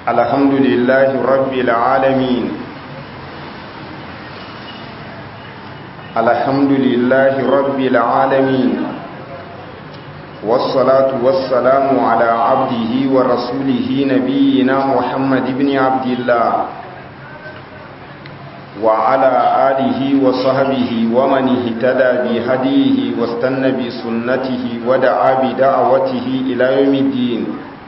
الحمد لله رب العالمين الحمد لله رب العالمين والصلاة والسلام على عبده ورسوله نبينا محمد بن عبد الله وعلى آله وصحبه ومن اهتدى بهديه واستنى بسنته ودعا بدعوته إلى يوم الدين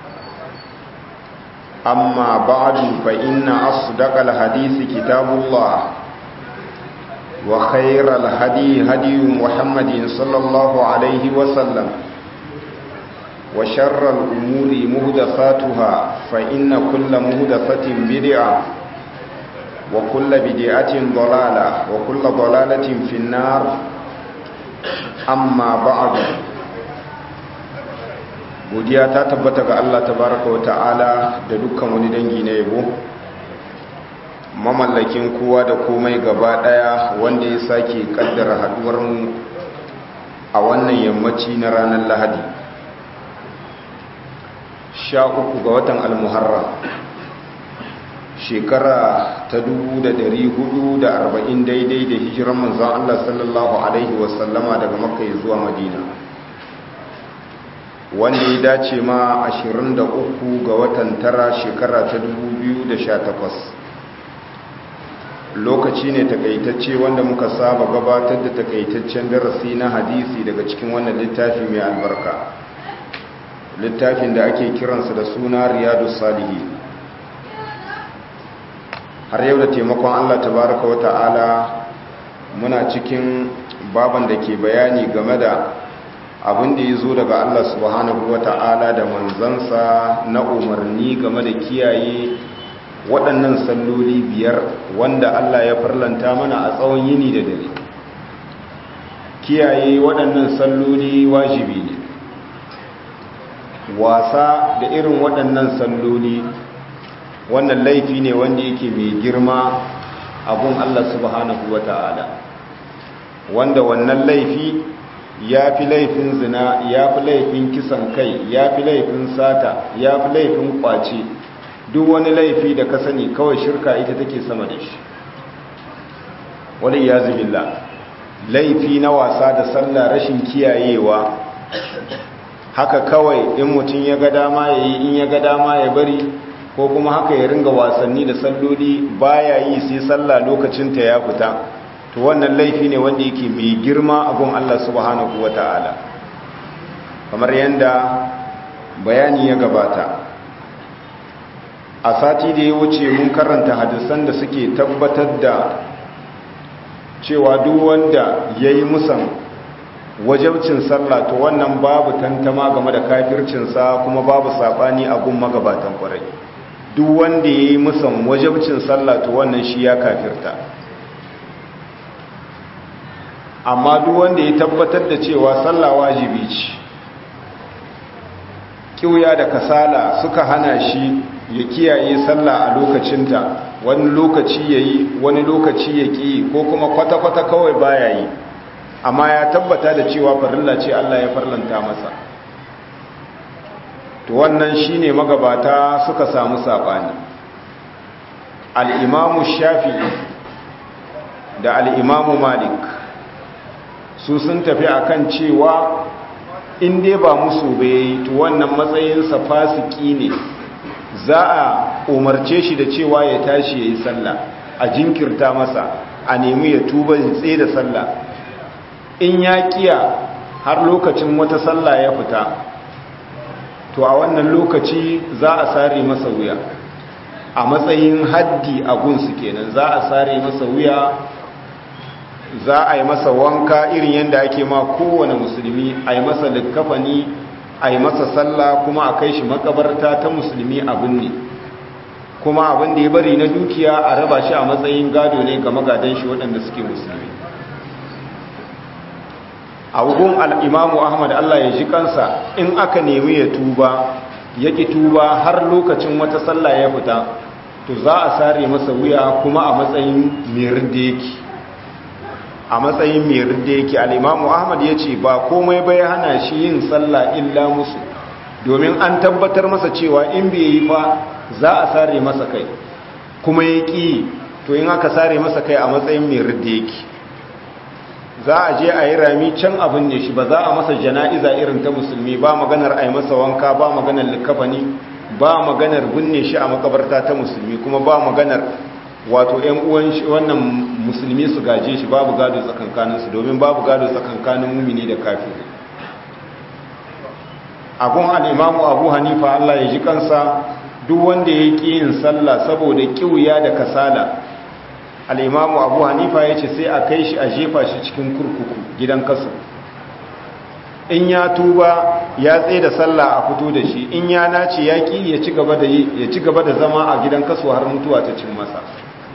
أما بعد فإن أصدق الحديث كتاب الله وخير الهدي هدي محمد صلى الله عليه وسلم وشر الأمور مهدفاتها فإن كل مهدفة بدعة وكل بدعة ضلالة وكل ضلالة في النار أما بعد godiya ta tabbata ga Allah tabaraka wa ta'ala da dukkan wani dangi na yabo mamallakin kowa da komai gaba daya wanda ya sake kaddara haduwar mu a wannan yammaci na ranar Lahadi sha uku ga watan al-Muharram shekara ta arba'in daidai da hijiran manzon Allah sallallahu alaihi wasallama daga Makka zuwa Madina wanda ya dace ma 23 ga watan tara shekara ta 2018 lokaci ne takaitacce wanda muka saba gabatar da takaitaccen darasi na hadisi daga cikin wannan littafi mai albarka littafin da ake kiransa da suna riyadu salihi har yau da taimakon allah tabaraka wa ta'ala muna cikin baban da ke bayani game da abin da ya zo daga Allah subhanahu wa ta'ala da manzansa na umarni game da kiyaye waɗannan salloli biyar wanda Allah ya farlanta mana a tsawon yini da dare kiyaye waɗannan salloli wajibi ne wasa da irin waɗannan salloli wannan laifi ne wanda yake mai girma abun Allah subhanahu wa ta'ala wanda wannan laifi ya fi laifin zina ya fi laifin kisan kai ya fi laifin sata ya fi laifin kwace duk wani laifi da ka sani kawai shirka ita take sama da shi wani ya zubilla laifi na wasa da sallah rashin kiyayewa haka kawai in mutum ya ga dama ya yi in ya ga dama ya bari ko kuma haka ya ringa wasanni da salloli baya yi sai sallah lokacinta ya fita to wannan laifi ne wanda yake mai girma abun Allah subhanahu wata'ala kamar yadda bayani ya gabata a sati da ya wuce mun karanta hadisan da suke tabbatar da cewa duk wanda ya yi musan wajabcin sallah to wannan babu tantama game da kafircinsa kuma babu saɓani a gun magabatan kwarai duk wanda ya yi musan wajabcin sallah to wannan shi ya kafirta amma duk wanda ya tabbatar da cewa sallah wajibi ce kiuya da kasala suka hana shi ya kiyaye sallah a lokacinta wani lokaci yayi wani lokaci ya ki ko kuma kwata-kwata kawai baya yi amma ya tabbata da cewa farilla ce Allah ya farlanta masa to wannan shine magabata suka samu sabani al-imamu shafi'i da al-imamu malik su sun tafi akan cewa in dai ba musu bai to wannan matsayinsa fasiki ne za a umarce shi da cewa ya tashi ya yi sallah a jinkirta masa a nemi ya tuba ya tsaye da sallah in ya kiya har lokacin wata sallah ya fita to a wannan lokaci za a sare masa wuya a matsayin haddi a gunsu kenan za a sare masa wuya za a yi masa wanka irin yadda ake ma kowane musulmi a yi masa likkafani a yi masa sallah kuma a kai shi makabarta ta musulmi abin ne kuma abin da ya bari na dukiya a raba shi a matsayin gado ne ga magadan shi waɗanda suke musulmi a wugun al'imamu ahmad allah ya ji kansa in aka nemi ya tuba ya ƙi tuba har lokacin wata sallah ya fita to za a sare masa wuya kuma a matsayin mirin da yake a matsayin mai ridda yake al'imamu ahmad ya ce ba komai bai hana shi yin sallah illa musu domin an tabbatar masa cewa in bai yi fa za a sare masa kai kuma ya ƙi to in aka sare masa kai a matsayin mai ridda yake za a je a yi rami can abin ne shi ba za a masa jana'iza irin ta musulmi ba maganar a yi masa wanka ba maganar likafani ba maganar binne shi a makabarta ta musulmi kuma ba maganar wato ‘yan uwan wannan musulmi su gaje shi babu gado tsakankaninsu domin babu gado tsakankanin mumini da kafiri abun al'imamu abu hanifa Allah ya ji kansa duk wanda ya ƙi yin sallah saboda ƙiwuya da kasala al'imamu abu hanifa ya ce sai a kai shi a jefa shi cikin kurkuku gidan kasu in ya tuba ya tsaye da sallah a fito da shi in ya nace ya ƙi ya ci gaba da zama a gidan kasu har mutuwa ta cin masa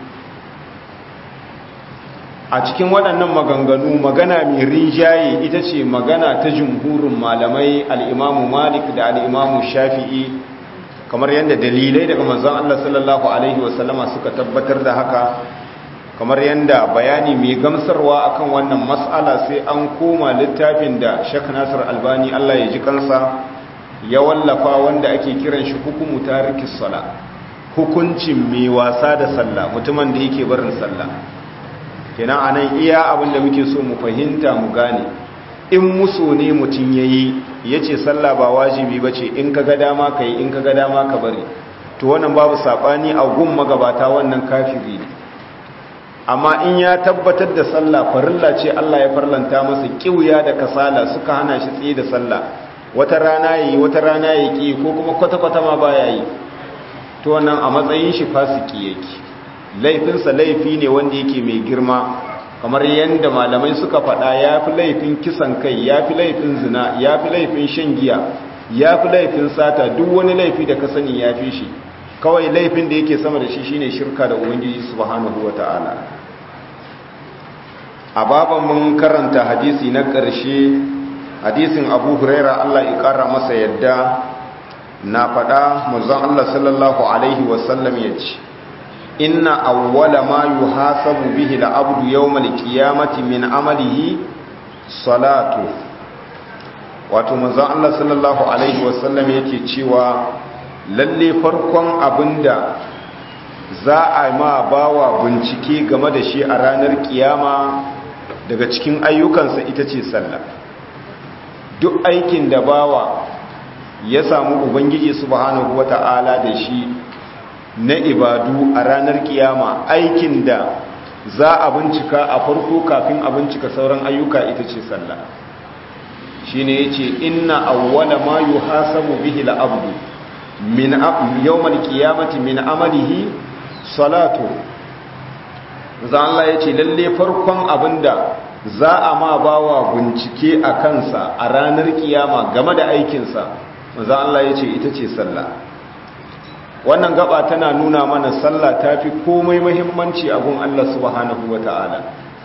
a cikin waɗannan maganganu magana mai rinjaye ita ce magana ta jumhurin malamai al'imamu malik da al'imamu shafi'i kamar yadda dalilai daga manzon Allah sallallahu Alaihi wasallama suka tabbatar da haka kamar yadda bayani mai gamsarwa akan wannan mas'ala sai an koma littafin da shek nasir albani Allah ya ji kansa ya wallafa wanda ake kiran shi hukumu tarikis sala hukuncin mai wasa da sallah mutumin da yake barin sallah kenan anan iya abin da muke so mu fahimta mu gane in muso ne mutum yayi yace sallah ba wajibi bace in kaga dama kai in kaga dama ka bari to wannan babu sabani a gun magabata wannan kafiri ne amma in ya tabbatar da sallah farilla ce Allah ya farlanta masa kiuya da kasala suka hana shi tsaye da sallah wata rana yayi wata rana yake ko kuma kwata-kwata ma baya yi to wannan a matsayin shi fasiki yake laifinsa laifi ne wanda yake mai girma kamar yadda malamai suka faɗa ya fi laifin kisan kai ya fi laifin zina ya fi laifin shan giya ya fi laifin sata duk wani laifi da ka sani ya fi shi kawai laifin da yake sama da shi shine shirka da ubangiji subhanahu wata'ala a baban mun karanta hadisi na ƙarshe hadisin abu huraira allah ya ƙara masa yadda na faɗa mazan allah sallallahu alaihi wasallam ya ce inna awwala ma yuhasabu bihi al-abdu yawm al-qiyamati min amalihi salatu wato manzon Allah sallallahu alaihi wasallam yake cewa lalle farkon abinda za a ma bawa bincike game da shi a ranar kiyama daga cikin ayyukansa ita ce sallah duk aikin da bawa ya samu ubangiji subhanahu wata'ala da shi na ibadu a ranar kiyama aikin da za a bincika a farko kafin a bincika sauran ayyuka ita ce sallah shi ne ya ce inna awwala ma yi hasabu bihi la'abdu min yawmal kiyamati min amalihi salatu za Allah ya ce lalle farkon abinda za a ma bawa bincike a kansa a ranar kiyama game da aikinsa za Allah ya ce ita ce sallah wannan gaba tana nuna mana sallah ta fi komai mahimmanci a gun Allah subhanahu wa ta'ala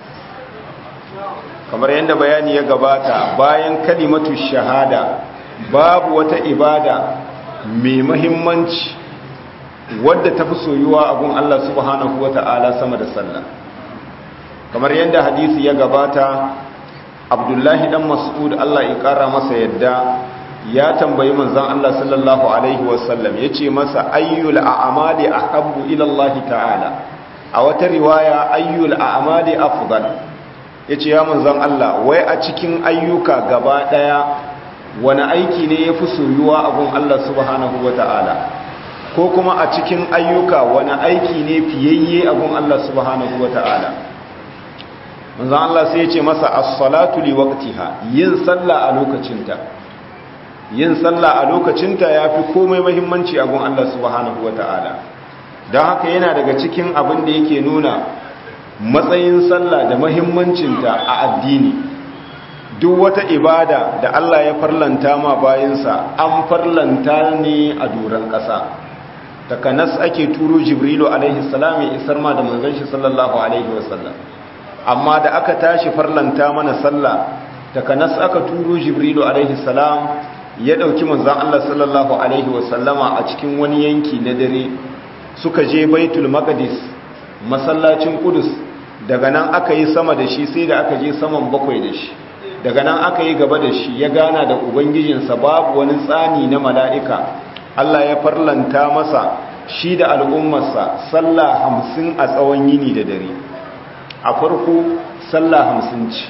kamar yadda bayani ya gabata bayan kalimatu shahada babu wata ibada mai mahimmanci wadda ta fi soyuwa a gun Allah subhanahu wa ta'ala sama da sallah kamar yadda hadisi ya gabata abdullahi dan mas'ud Allah ya kara masa yadda ya tambayi manzon Allah sallallahu alaihi wasallam yace masa ayyul a'mali ahabbu ila Allah ta'ala a wata riwaya ayyul a'mali afdal yace ya manzon Allah wai a cikin ayyuka gaba daya wani aiki ne yafi soyuwa a gun Allah subhanahu wata'ala ko kuma a cikin ayyuka wani aiki ne fiyayye a gun Allah subhanahu wata'ala manzon Allah sai yace masa as-salatu li waqtiha yin sallah a lokacinta yin sallah a lokacinta ya fi komai mahimmanci a gun Allah subhanahu wa ta'ala don haka yana daga cikin abin da yake nuna matsayin sallah da mahimmancinta a addini duk wata ibada da Allah ya farlanta ma bayansa an farlanta ne a doron ƙasa takanas ake turo jibrilu alaihi salam ya isar ma da manzon shi sallallahu alaihi wasallam amma da aka tashi farlanta mana sallah takanas aka turo jibrilu alaihi salam ya ɗauki manzan Allah sallallahu Alaihi wasallama a cikin wani yanki na dare suka je baitul maqdis masallacin kudus daga nan aka yi sama da shi sai da aka je saman bakwai da shi daga nan aka yi gaba da shi ya gana da ubangijinsa babu wani tsani na mala'ika Allah ya farlanta masa shi da al'ummarsa sallah hamsin a tsawon yini da dare a farko sallah hamsin ce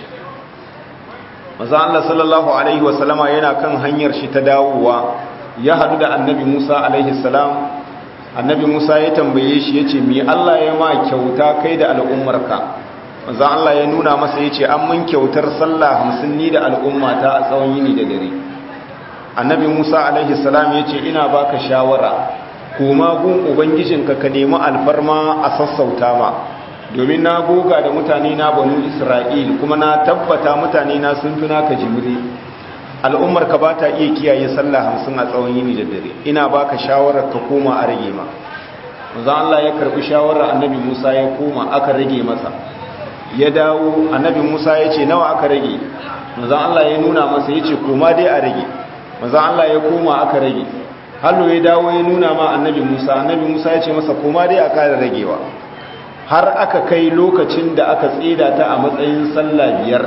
maza Allah sallallahu Alaihi wasallama yana kan hanyar shi ta dawowa ya hadu da annabi Musa alaihi salam annabi Musa ya tambaye shi ya ce mi Allah ya ma kyauta kai da al'ummarka maza Allah ya nuna masa ya ce an mun kyautar sallah hamsin ni da al'ummata a tsawon yini da dare annabi Musa alaihi salam ya ce ina baka shawara kuma gun ubangijinka ka nemi alfarma a sassauta ma domin na goga da mutane na banu isra'il kuma na tabbata mutane na sun fi naka jimri al'ummar ka ba ta iya kiyaye sallah hamsin a tsawon yini da dare ina baka shawarar ka koma a rage ma manzon Allah ya karbi shawarar annabi Musa ya koma aka rage masa ya dawo annabi Musa ya ce nawa aka rage manzon Allah ya nuna masa ya ce koma dai a rage manzon Allah ya koma aka rage hallo ya dawo ya nuna ma annabi Musa annabi Musa ya ce masa koma dai a kara ragewa har aka kai lokacin da aka tseda ta a matsayin sallah biyar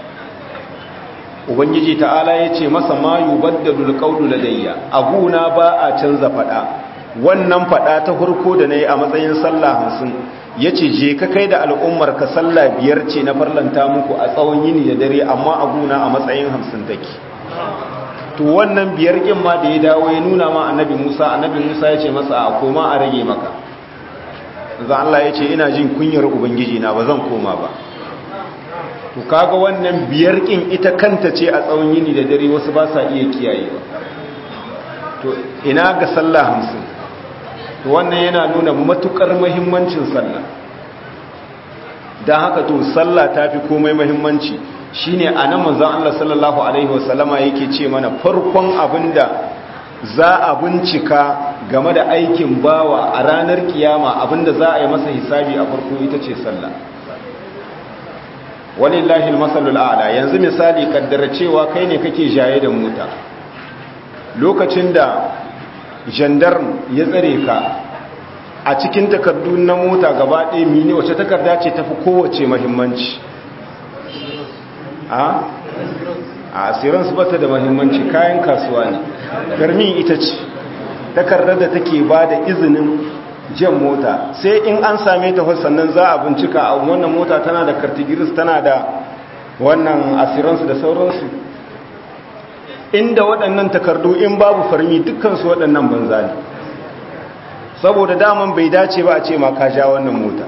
ubangiji ta'ala ya ce masa ma yubaddalu alqawlu ladayya abuna ba a canza fada wannan fada ta farko da nayi a matsayin sallah 50 yace je ka kai da al'ummar ka sallah biyar ce na farlanta muku a tsawon yini da dare amma abuna a matsayin 50 take to wannan biyar kin ma da ya dawo ya nuna ma annabi Musa annabi Musa ya ce masa a koma a rage maka za Allah ya ce ina jin kunyar ubangiji na ba zan koma ba to kaga wannan biyar kin ita kanta ce a tsawon yini da dare wasu ba sa iya kiyayewa to ina ga sallah hamsin to wannan yana nuna matukar muhimmancin sallah dan haka to sallah tafi komai muhimmanci shine anan manzon Allah sallallahu alaihi wasallama yake ce mana farkon abinda za a bincika game da aikin bawa a ranar kiyama abinda za a yi masa hisabi a farko ita ce sallah walillahi almasalul a'la yanzu misali kaddara cewa kai ne kake jaye da mota lokacin da gendarme ya tsare ka a cikin takardu na mota gaba ɗaya mini wace takarda ce tafi kowace muhimmanci a asirin su bata da muhimmanci kayan kasuwa ne garmin ita ce takardar da take ba da izinin jan mota sai in an same ta sannan za a bincika a wannan mota tana da kartigiris tana da wannan asiransu da sauransu inda waɗannan takardu in babu farmi dukkansu waɗannan banza ne saboda daman bai dace ba a ce ma ka ja wannan mota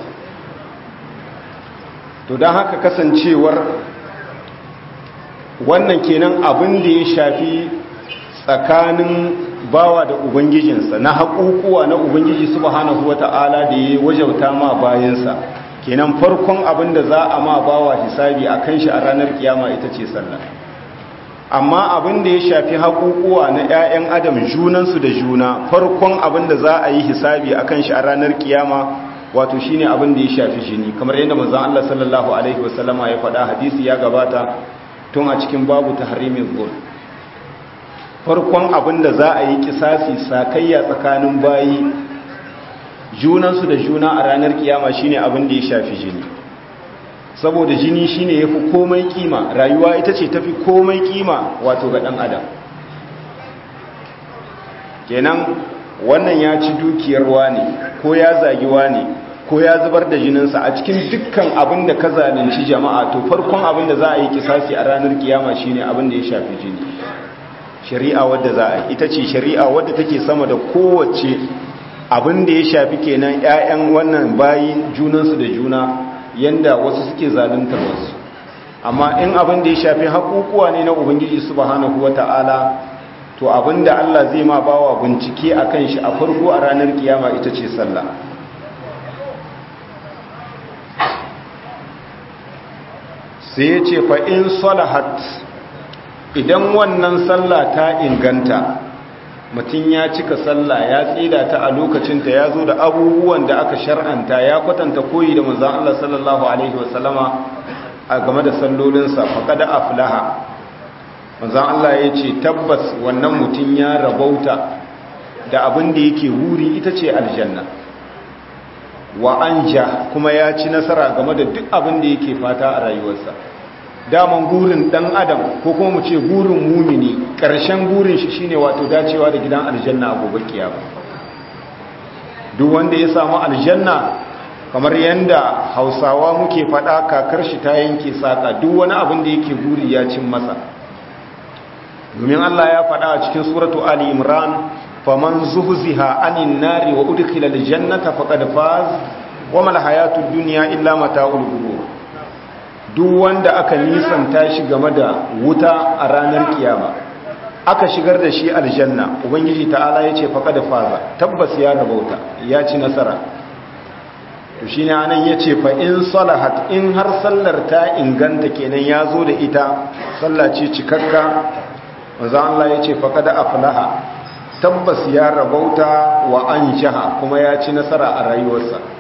to don haka kasancewar wannan kenan abin da ya shafi tsakanin bawa da ubangijinsa na haƙuƙuwa na ubangiji subhanahu wata'ala da ya wajauta ma bayansa kenan farkon abin da za a ma bawa hisabi a kan shi a ranar kiyama ita ce sallah amma abin da ya shafi haƙuƙuwa na 'ya'yan adam junansu da juna farkon abin da za a yi hisabi a kan shi a ranar kiyama wato shine abin da ya shafi jini kamar yadda manzon Allah sallallahu alaihi wasallama ya faɗa hadisi ya gabata tun a cikin babu tahrimin zulm farkon abin da za a yi kisasi sakayya tsakanin bayi junansu da juna a ranar kiyama shine abin da ya shafi jini saboda jini shine yafi komai kima rayuwa ita ce tafi komai kima wato ga dan adam kenan wannan ya ci dukiyar wani ko ya zagi wani ko ya zubar da jininsa a cikin dukkan abin da ka zalunci jama'a to farkon abin da za a yi kisasi a ranar kiyama shine abin da ya shafi jini shari'a wadda za a ita ce shari'a wadda take sama da kowace abin da ya shafi kenan 'ya'yan wannan bayi junansu da juna yanda wasu suke zaluntar wasu amma in abin da ya shafi haƙuƙuwa ne na ubangiji subhanahu wata'ala to abin da Allah zai ma bawa bincike a kan shi a farko a ranar kiyama ita ce sallah sai ya ce fa in salahat idan wannan sallah ta inganta mutum ya cika sallah ya tsida ta a lokacinta ya zo da abubuwan da aka shar'anta ya kwatanta koyi da manzan Allah sallallahu Alaihi wasallama a game da sallolinsa faƙada aflaha manzan Allah ya ce tabbas wannan mutum ya rabauta da abin da yake wuri ita ce aljanna wa anja kuma ya ci nasara game da duk abin da yake fata a rayuwarsa daman gurin dan adam ko kuma mu ce gurin mumini ƙarshen gurin shi shine wato dacewa da gidan aljanna a gobe kiyama duk wanda ya samu aljanna kamar yanda hausawa muke faɗa kakar shi ta yanke saka duk wani abin da yake guri ya cin masa domin Allah ya faɗa a cikin suratu ali imran faman zuhziha anin nari wa udkhila aljannata faqad faz wa mal hayatud dunya illa mata'ul ghurur duk wanda aka nisanta shi game da wuta a ranar kiyama aka shigar da shi aljanna ubangiji ta'ala yace faqad faza tabbas ya rabauta ya ci nasara to shine anan yace fa in salahat in har sallar ta inganta kenan yazo da ita sallah ce cikakka manzo Allah yace faqad aflaha tabbas ya rabauta wa anshaha kuma ya ci nasara a rayuwarsa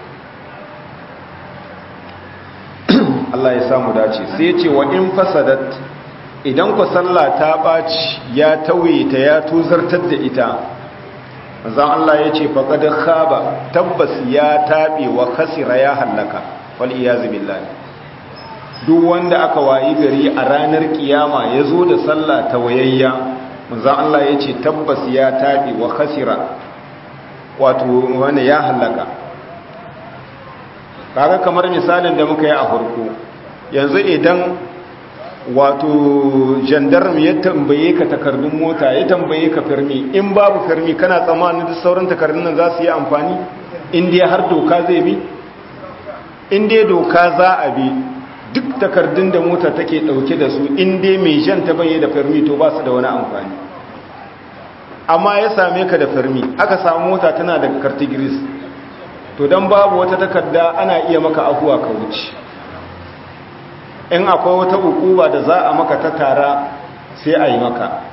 Allah ya samu dace sai ya ce wa in fasadat idan ku sallah ta ɓaci ya tauye ta ya tuzartar da ita zan Allah ya ce faƙad khaba tabbas ya taɓe wa khasira ya hallaka wal iyazu billahi duk wanda aka wayi gari a ranar kiyama ya zo da sallah ta wayayya zan Allah ya ce tabbas ya taɓe wa khasira wato wanda ya hallaka kaga kamar misalin da muka yi a farko yanzu idan wato gendarme ya tambaye ka takardun mota ya tambaye ka firmi in babu firmi kana tsammanin duk sauran takardun nan za su yi amfani inda har doka zai bi inda doka za a bi duk takardun da mota take dauke da su inda mai jan ta baye da firmi to ba su da wani amfani amma ya same ka da firmi aka samu mota tana da kartigiris to don babu wata takarda ana iya maka afuwa ka wuce in akwai wata ukuba da za a maka ta tara sai a yi maka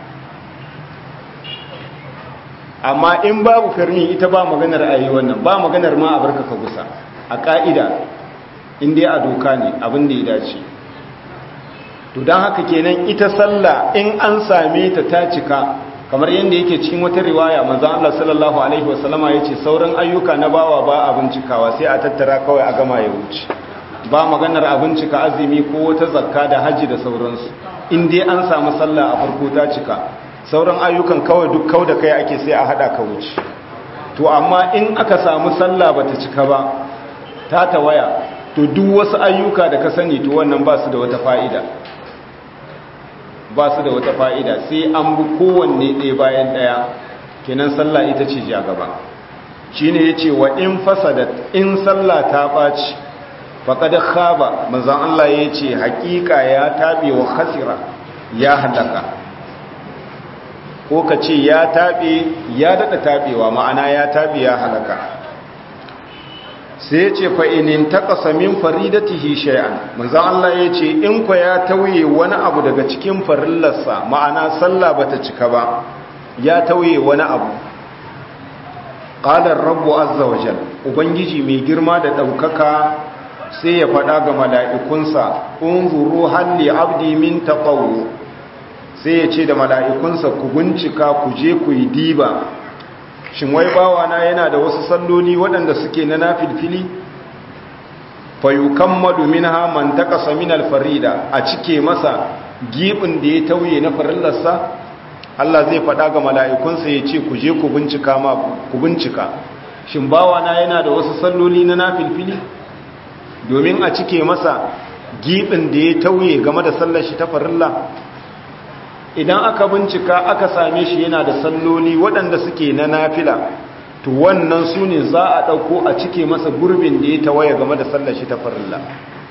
amma in babu firni ita ba maganar a yi wannan ba maganar ma a barka ka gusa a ƙa'ida inda a doka ne abin da ya dace to don haka kenan ita sallah in an same ta ta cika kamar yadda yake cikin wata riwaya manzon Allah sallallahu alaihi wasallama yace sauran ayyuka na bawa ba a bincikawa sai a tattara kawai a gama ya wuce ba maganar a bincika azumi ko wata zakka da haji da sauransu in dai an samu sallah a farko ta cika sauran ayyukan kawai duk kau da kai ake sai a hada ka wuce to amma in aka samu sallah bata cika ba ta tawaya to duk wasu ayyuka da ka sani to wannan ba su da wata fa'ida ba su da wata fa'ida sai an bi kowanne ɗaya bayan ɗaya kenan sallah ita ce ja gaba shi ne ya ce wa in fasadat in sallah ta ɓaci faƙad khaba manzan Allah ya ce haƙiƙa ya taɓe wa hasira ya halaka ko ka ce ya taɓe ya daɗa taɓewa ma'ana ya taɓe ya halaka sai ya ce fa'inin taƙasa min faridatihi shay'an manzan Allah ya ce in kwa ya tauye wani abu daga cikin farillarsa ma'ana sallah bata cika ba ya tauye wani abu ƙalar rabu azza wajal ubangiji mai girma da ɗaukaka sai ya faɗa ga mala'ikunsa unzuru halli abdi min taƙawo sai ya ce da mala'ikunsa ku bincika ku je ku yi diba shin wai bawana yana da wasu salloli waɗanda suke na nafilfili fayukan madumin haman ta ƙasa min alfarida a cike masa giɓin da ya tauye na farillarsa Allah zai faɗa ga mala'ikunsa ya ce ku je ku bincika ma ku bincika shin bawana yana da wasu salloli na nafilfili domin a cike masa giɓin da ya tauye game da sallar shi ta farilla idan aka bincika aka same shi yana da salloli waɗanda suke na nafila to wannan su ne za a ɗauko a cike masa gurbin da ya tawaye game da sallar shi ta farilla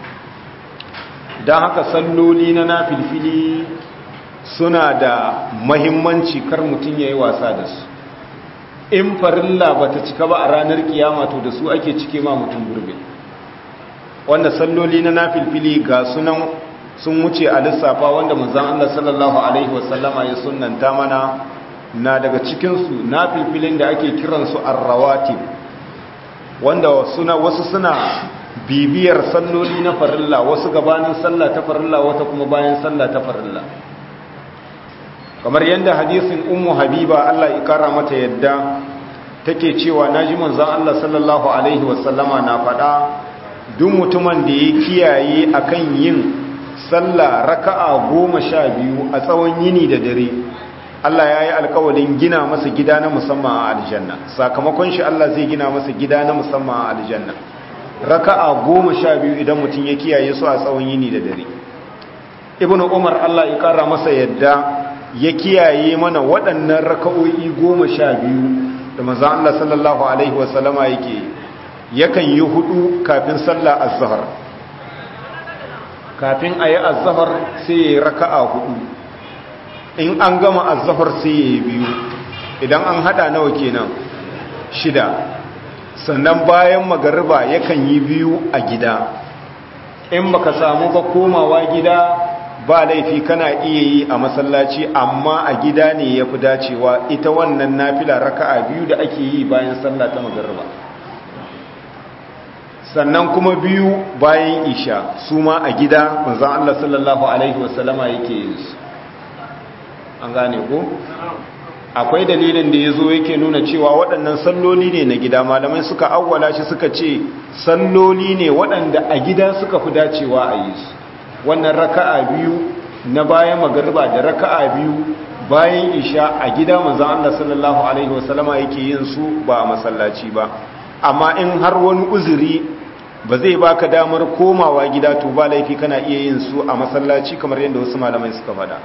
don haka salloli na nafilfili suna da mahimmanci kar mutum ya yi wasa da su in farilla ba ta cika ba a ranar kiyama to da su ake cike ma mutum gurbin wanda salloli na nafilfili ga sunan sun wuce a lissafa wanda manzan Allah sallallahu Alaihi wasallama ya sunanta mana na daga cikinsu na filfilin da ake kiransu arrawati wanda wasu suna bibiyar salloli na farilla wasu gabanin sallah ta farilla wata kuma bayan sallah ta farilla kamar yadda hadisin ummu habiba Allah ya kara mata yadda take cewa naji manzan Allah sallallahu Alaihi wasallama na faɗa duk mutumin da ya kiyaye akan yin sallah raka'a goma sha biyu a tsawon yini da dare Allah ya yi alkawalin gina masa gida na musamman a aljanna sakamakon shi Allah zai gina masa gida na musamman a aljanna raka'a goma sha biyu idan mutum ya kiyaye su a tsawon yini da dare ibnu umar Allah ya kara masa yadda ya kiyaye mana waɗannan raka'o'i goma sha biyu da manzon Allah sallallahu alaihi wasallama yake yakan yi hudu kafin sallah az-zuhr kafin ayi az-zuhr sai ya raka'a hudu in an gama az-zuhr sai ya biyu idan an hada nawa kenan shida sannan bayan magariba yakan yi biyu a gida in baka samu ba komawa gida ba laifi kana iya yi a masallaci amma a gida ne ya fi dacewa ita wannan nafila raka'a biyu da ake yi bayan sallah ta magariba sannan kuma biyu bayan isha su ma a gida manzon Allah sallallahu alaihi wasallama yake yin su an gane ko akwai dalilin da ya zo yake nuna cewa waɗannan salloli ne na gida malamai suka awwala shi suka ce salloli ne waɗanda a gida suka fi dacewa a yi su wannan raka'a biyu na bayan magariba da raka'a biyu bayan isha a gida manzon Allah sallallahu alaihi wasallama yake yin su ba a masallaci ba amma in har wani uzuri ba zai baka damar komawa gida to ba laifi kana iya yin su a masallaci kamar yadda wasu malamai suka faɗa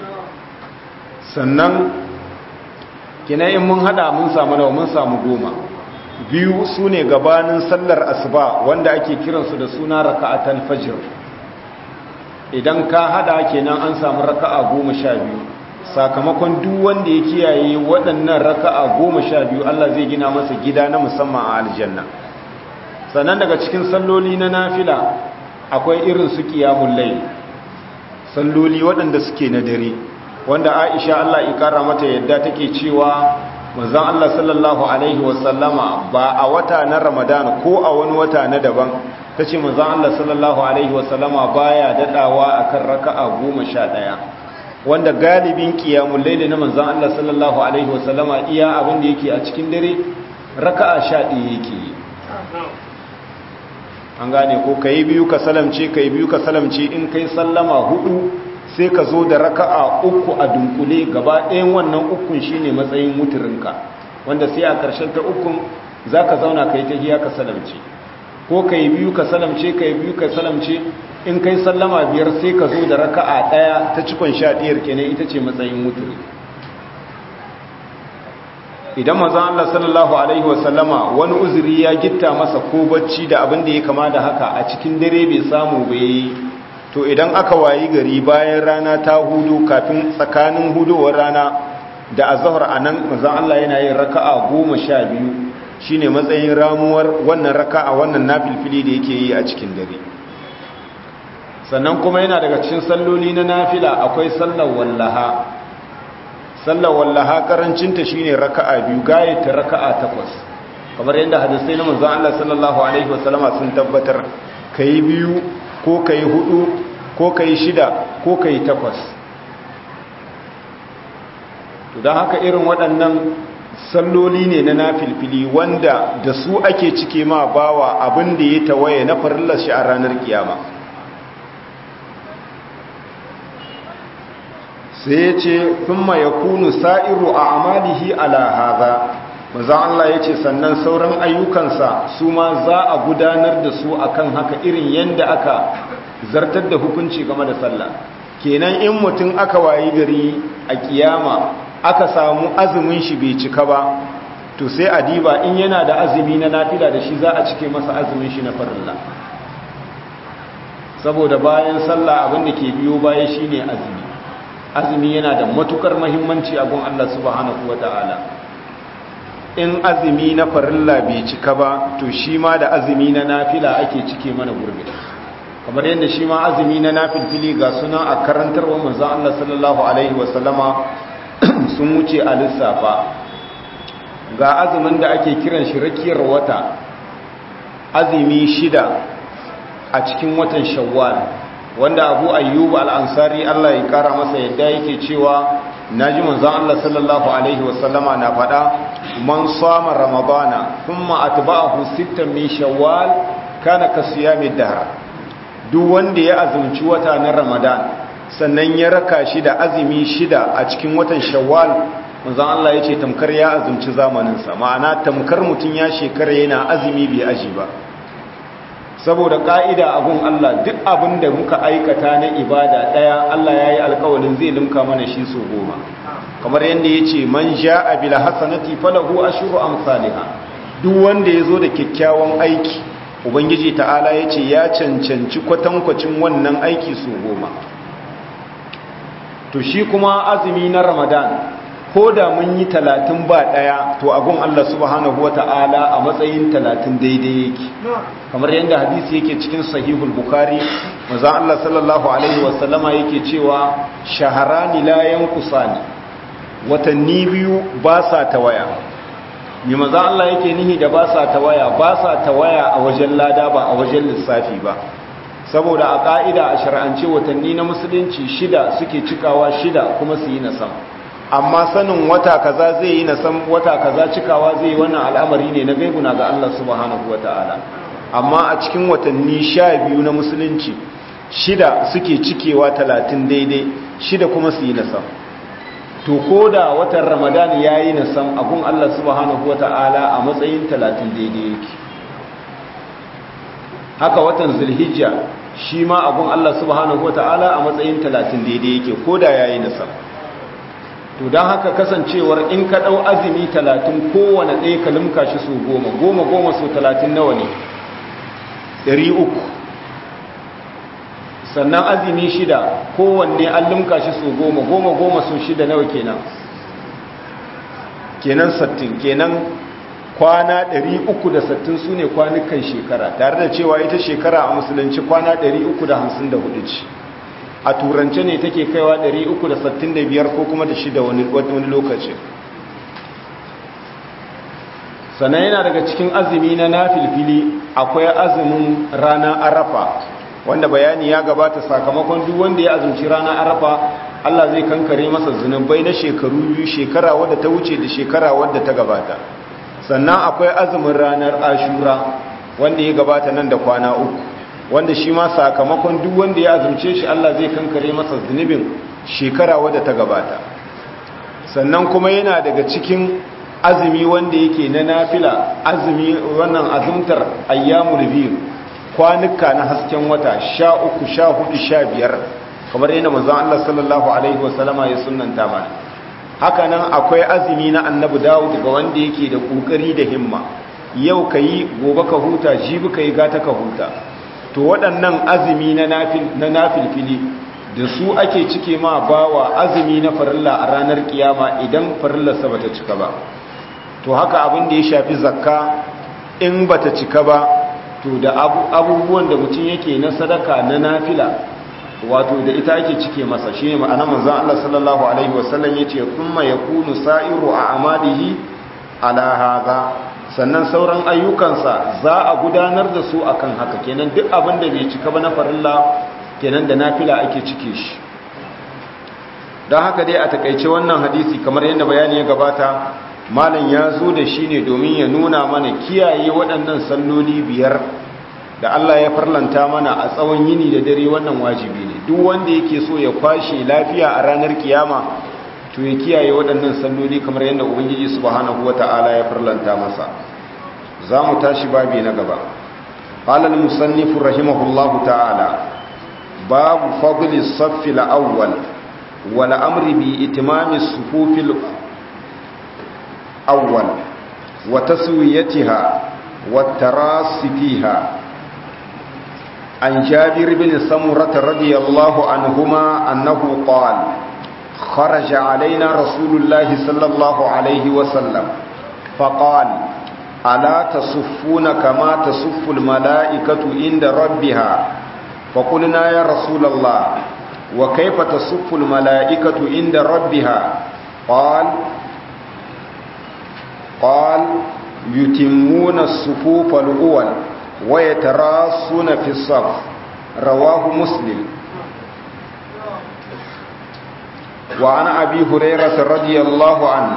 sannan kina in mun hada mun samu nawa mun samu goma biyu su ne gabanin sallar asuba wanda ake kiransu da suna raka'atul fajr idan ka hada kenan an samu raka'a goma sha biyu sakamakon duk wanda ya kiyaye waɗannan raka'a goma sha biyu Allah zai gina masa gida na musamman a aljanna sannan daga cikin salloli na nafila akwai irin su qiyamul layl salloli waɗanda suke na dare wanda Aisha Allah ya kara mata yadda take cewa manzon Allah sallallahu alaihi wasallama ba a wata na Ramadan ko a wani wata na daban ta ce manzan Allah sallallahu Alaihi wasallama baya daɗawa a kan raka'a goma sha ɗaya wanda galibin ƙiyamun laili na manzan Allah sallallahu Alaihi wasallama iya abin da yake a cikin dare raka'a sha ɗaya yake yi an gane ko ka yi biyu ka salamce ka yi biyu ka salamce in kai sallama hudu sai ka zo da raka'a uku a dunkule gaba ɗayan wannan ukun shine matsayin muturinka wanda sai a ƙarshen ta ukun za ka zauna ka yi ta hiya ka salamce ko ka yi biyu ka salamce ka yi biyu ka salamce in kai sallama biyar sai ka zo da raka'a ɗaya ta cikon sha ɗiyar kenan ita ce matsayin mutune idan mazan Allah sallallahu alaihi wasallama wani uzuri ya gitta masa ko bacci da abin da ya kama da haka a cikin dare bai samu bai to idan aka wayi gari bayan rana ta hudu kafin tsakanin hudowar rana da azahar a nan mazan Allah yana yin raka'a goma sha biyu shine matsayin ramuwar wannan raka a wannan nafilfili da yake yi a cikin dare sannan kuma yana daga cikin salloli na nafila akwai sallar wallaha sallar wallaha karancinta shine raka'a biyu gayata raka'a takwas kamar yadda hadisai na manzon Allah sallallahu alaihi wasallama sun tabbatar kai biyu ko kai hudu ko kai shida ko kai takwas to don haka irin waɗannan salloli ne na nafilfili wanda da su ake cike ma bawa abin da ya tawaye na farillar shi a ranar kiyama sai ya ce thumma yakunu sa'iru a amalihi ala haza maza Allah ya ce sannan sauran ayyukansa su ma za a gudanar da su akan haka irin yadda aka zartar da hukunci game da sallah kenan in mutum aka wayi gari a kiyama aka samu azumin shi bai cika ba to sai a diba in yana da azumi na nafila da shi za a cike masa azumin shi na farilla saboda bayan sallah abin da ke biyo baya shine azumi azumi yana da matukar muhimmanci a gun Allah subhanahu wataala in azumi na farilla bai cika ba to shi ma da azumi na nafila ake cike mana gurbi kamar yadda shi ma azumi na nafilfili ga suna a karantarwa manzon Allah sallallahu alaihi wasallama sun wuce a lissafa ga azumin da ake kiran shi rakiyar wata azumi shida a cikin watan shawwal wanda abu ayyub al'ansari Allah ya kara masa yadda yake cewa naji manzon Allah sallallahu alaihi wasallama na faɗa man sama ramadana thumma atba'ahu sittan min shawwal kana kasiyami dahr duk wanda ya azumci wata na ramadan sannan ya raka shi da azumi shida a cikin watan shawwal manzon Allah ya ce tamkar ya azumci zamaninsa ma'ana tamkar mutum ya shekara yana azumi bai aji ba saboda ka'ida abun Allah duk abin da muka aikata na ibada daya Allah ya yi alkawalin zai limka mana shi so goma kamar yadda ya ce man ja'a bil hasanati falahu ashru amsalha duk wanda ya zo da kyakkyawan aiki ubangiji ta'ala ya ce ya cancanci kwatankwacin wannan aiki so goma to shi kuma azumi na ramadan ko da mun yi talatin ba ɗaya to agun Allah subhanahu wa ta'ala a matsayin talatin daidai yake kamar yadda hadisi yake cikin sahihul bukari maza Allah sallallahu alaihi wasallama yake cewa shaharani la yankusani watanni biyu ba sa tawaya ni maza Allah yake nihi da ba sa tawaya ba sa tawaya a wajen lada ba a wajen lissafi ba saboda a ƙa'ida a shar'ance watanni na musulunci shida suke cikawa shida kuma su yi na sama amma sanin wata kaza zai yi na san wata kaza cikawa zai yi wannan al'amari ne na gaibuna ga Allah subhanahu wata'ala amma a cikin watanni sha biyu na musulunci shida suke cikewa talatin daidai shida kuma su yi na sam to ko da watan ramadan ya yi na sam abun Allah subhanahu wata'ala a matsayin talatin daidai yake haka watan zulhijja shi ma abun Allah subhanahu wata'ala a matsayin talatin daidai yake ko da ya yi na sam to don haka kasancewar in ka ɗau azumi talatin kowane ɗaya ka limka shi su goma goma goma su talatin nawa ne ɗari uku sannan azumi shida kowanne an limka shi su goma goma goma su shida nawa kenan kenan sattin kenan kwana ɗari uku da sattin su ne kwanukan shekara tare da cewa ita shekara a musulunci kwana ɗari uku da hamsin da hudu ce a turance ne take kaiwa 365 ko kuma da shida wani lokaci sannan yana daga cikin azumi na nafilfili akwai azumin rana arafa wanda bayani ya gabata sakamakon duk wanda ya azumci rana arafa Allah zai kankare masa zunubai na shekaru biyu shekara wadda ta wuce da shekara wadda ta gabata sannan akwai azumin ranar ashura wanda ya gabata nan da kwana uku wanda shi ma sakamakon duk wanda ya azumce shi Allah zai kankare masa zunubin shekara wadda ta gabata sannan kuma yana daga cikin azumi wanda yake na nafila azumi wannan azumtar ayyamul biyu kwanuka na hasken wata sha uku sha hudu sha biyar kamar yana manzon Allah sallallahu alaihi wasallama ya sunnanta mana haka nan akwai azumi na annabi Dawud ga wanda yake da kokari da himma yau kayi gobe ka huta jibi kayi gata ka huta to waɗannan azumi na nafilfili da su ake cike ma bawa azumi na farilla a ranar kiyama idan farillarsa bata cika ba to haka abin da ya shafi zakka in bata cika ba to da abubuwan da mutum yake na sadaka na nafila wato da ita ake cike masa shi ne ma'ana manzan Allah sallallahu alaihi wasallam ya ce kuma ya kunu sa'iru a amadihi ala haza sannan sauran ayyukansa za a gudanar da su akan haka kenan duk abin da bai cika ba na farilla kenan da nafila ake cike shi don haka dai a takaice wannan hadisi kamar yadda bayani ya gabata malam ya zo da shi ne domin ya nuna mana kiyaye waɗannan salloli biyar da Allah ya farlanta mana a tsawon yini da dare wannan wajibi ne duk wanda yake so ya kwashe lafiya a ranar kiyama to ya kiyaye waɗannan salloli kamar yadda ubangiji subhanahu wata'ala ya farlanta masa za mu tashi babi na gaba qala al-musannif rahimahullahu ta'ala babu fadli as-saff al-awwal wal amri bi itimami as-sufuf al-awwal wa taswiyatiha wa tarasi fiha عن جابر بن سمرة رضي الله عنهما أنه قال خرج علينا رسول الله صلى الله عليه وسلم فقال ألا تصفون كما تصف الملائكة عند ربها فقلنا يا رسول الله وكيف تصف الملائكة عند ربها قال قال يتمون الصفوف الأول ويتراصون في الصف رواه مسلم وعن أبي هريرة رضي الله عنه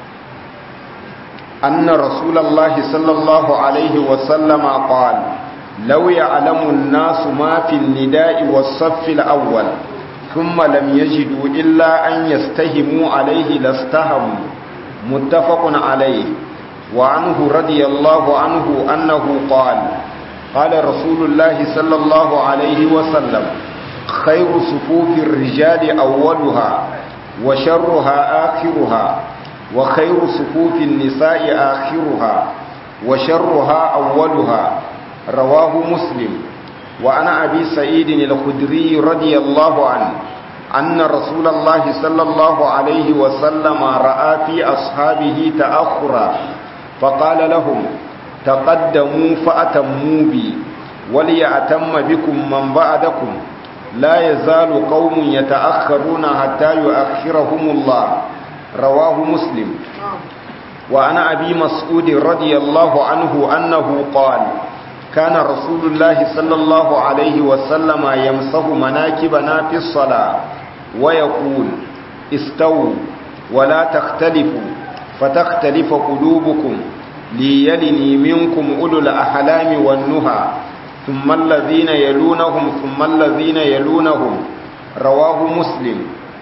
أن رسول الله صلى الله عليه وسلم قال law ya'lamu an-nasu ma fil nida'i was-saff al-awwal thumma lam yajidu illa an yastahimu alayhi lastahamu muttafaqun alayhi wa anhu radiyallahu anhu annahu qala qala rasulullahi sallallahu alayhi wa sallam khayru sufufir rijali awwaluha wa sharruha akhiruha wa khayru sufufin nisa'i akhiruha wa sharruha awwaluha rawahu muslim wa ana abi sa'id al-khudri radiyallahu anhu أن رسول الله صلى الله عليه وسلم رأى في أصحابه تأخرا فقال لهم تقدموا فأتموا بي وليأتم بكم من بعدكم لا يزال قوم يتأخرون حتى يؤخرهم الله رواه مسلم وعن أبي مسعود رضي الله عنه أنه قال كان رسول الله صلى الله عليه وسلم يمسه مناكبنا في الصلاة ويقول استووا ولا تختلفوا فتختلف قلوبكم ليلني منكم أولو الأحلام والنهى ثم الذين يلونهم ثم الذين يلونهم رواه مسلم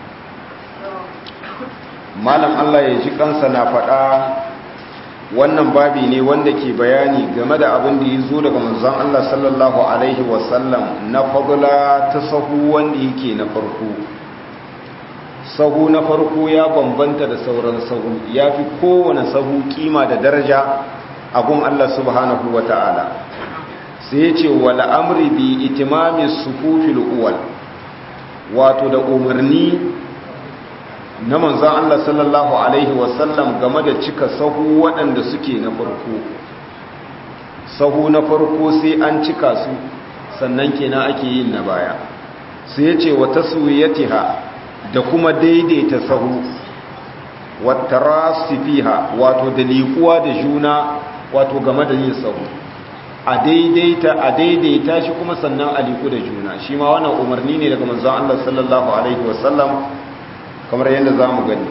malam Allah ya ji kansa na faɗa wannan babi ne wanda ke bayani game da abin da ya zo daga manzon Allah sallallahu alaihi wasallam na fadla ta sahu wanda yake na farko sahu na farko ya bambanta da sauran sahu ya fi kowane sahu kima da daraja a gun Allah subhanahu wa ta'ala sai ya ce wal amri bi itimami sufufil uwal wato da umarni na manzan Allah sallallahu Alaihi wasallam game da cika sahu waɗanda suke na farko sahu na farko sai an cika su sannan kenan ake yin na baya sai ya ce wata suyatiha da kuma daidaita sahu wata rasifiha wato da liƙuwa da juna wato game da yin sahu a daidaita a daidaita shi kuma sannan a liƙu da juna shi ma wannan umarni ne daga manzan Allah sallallahu Alaihi wasallam kamar yadda za mu gani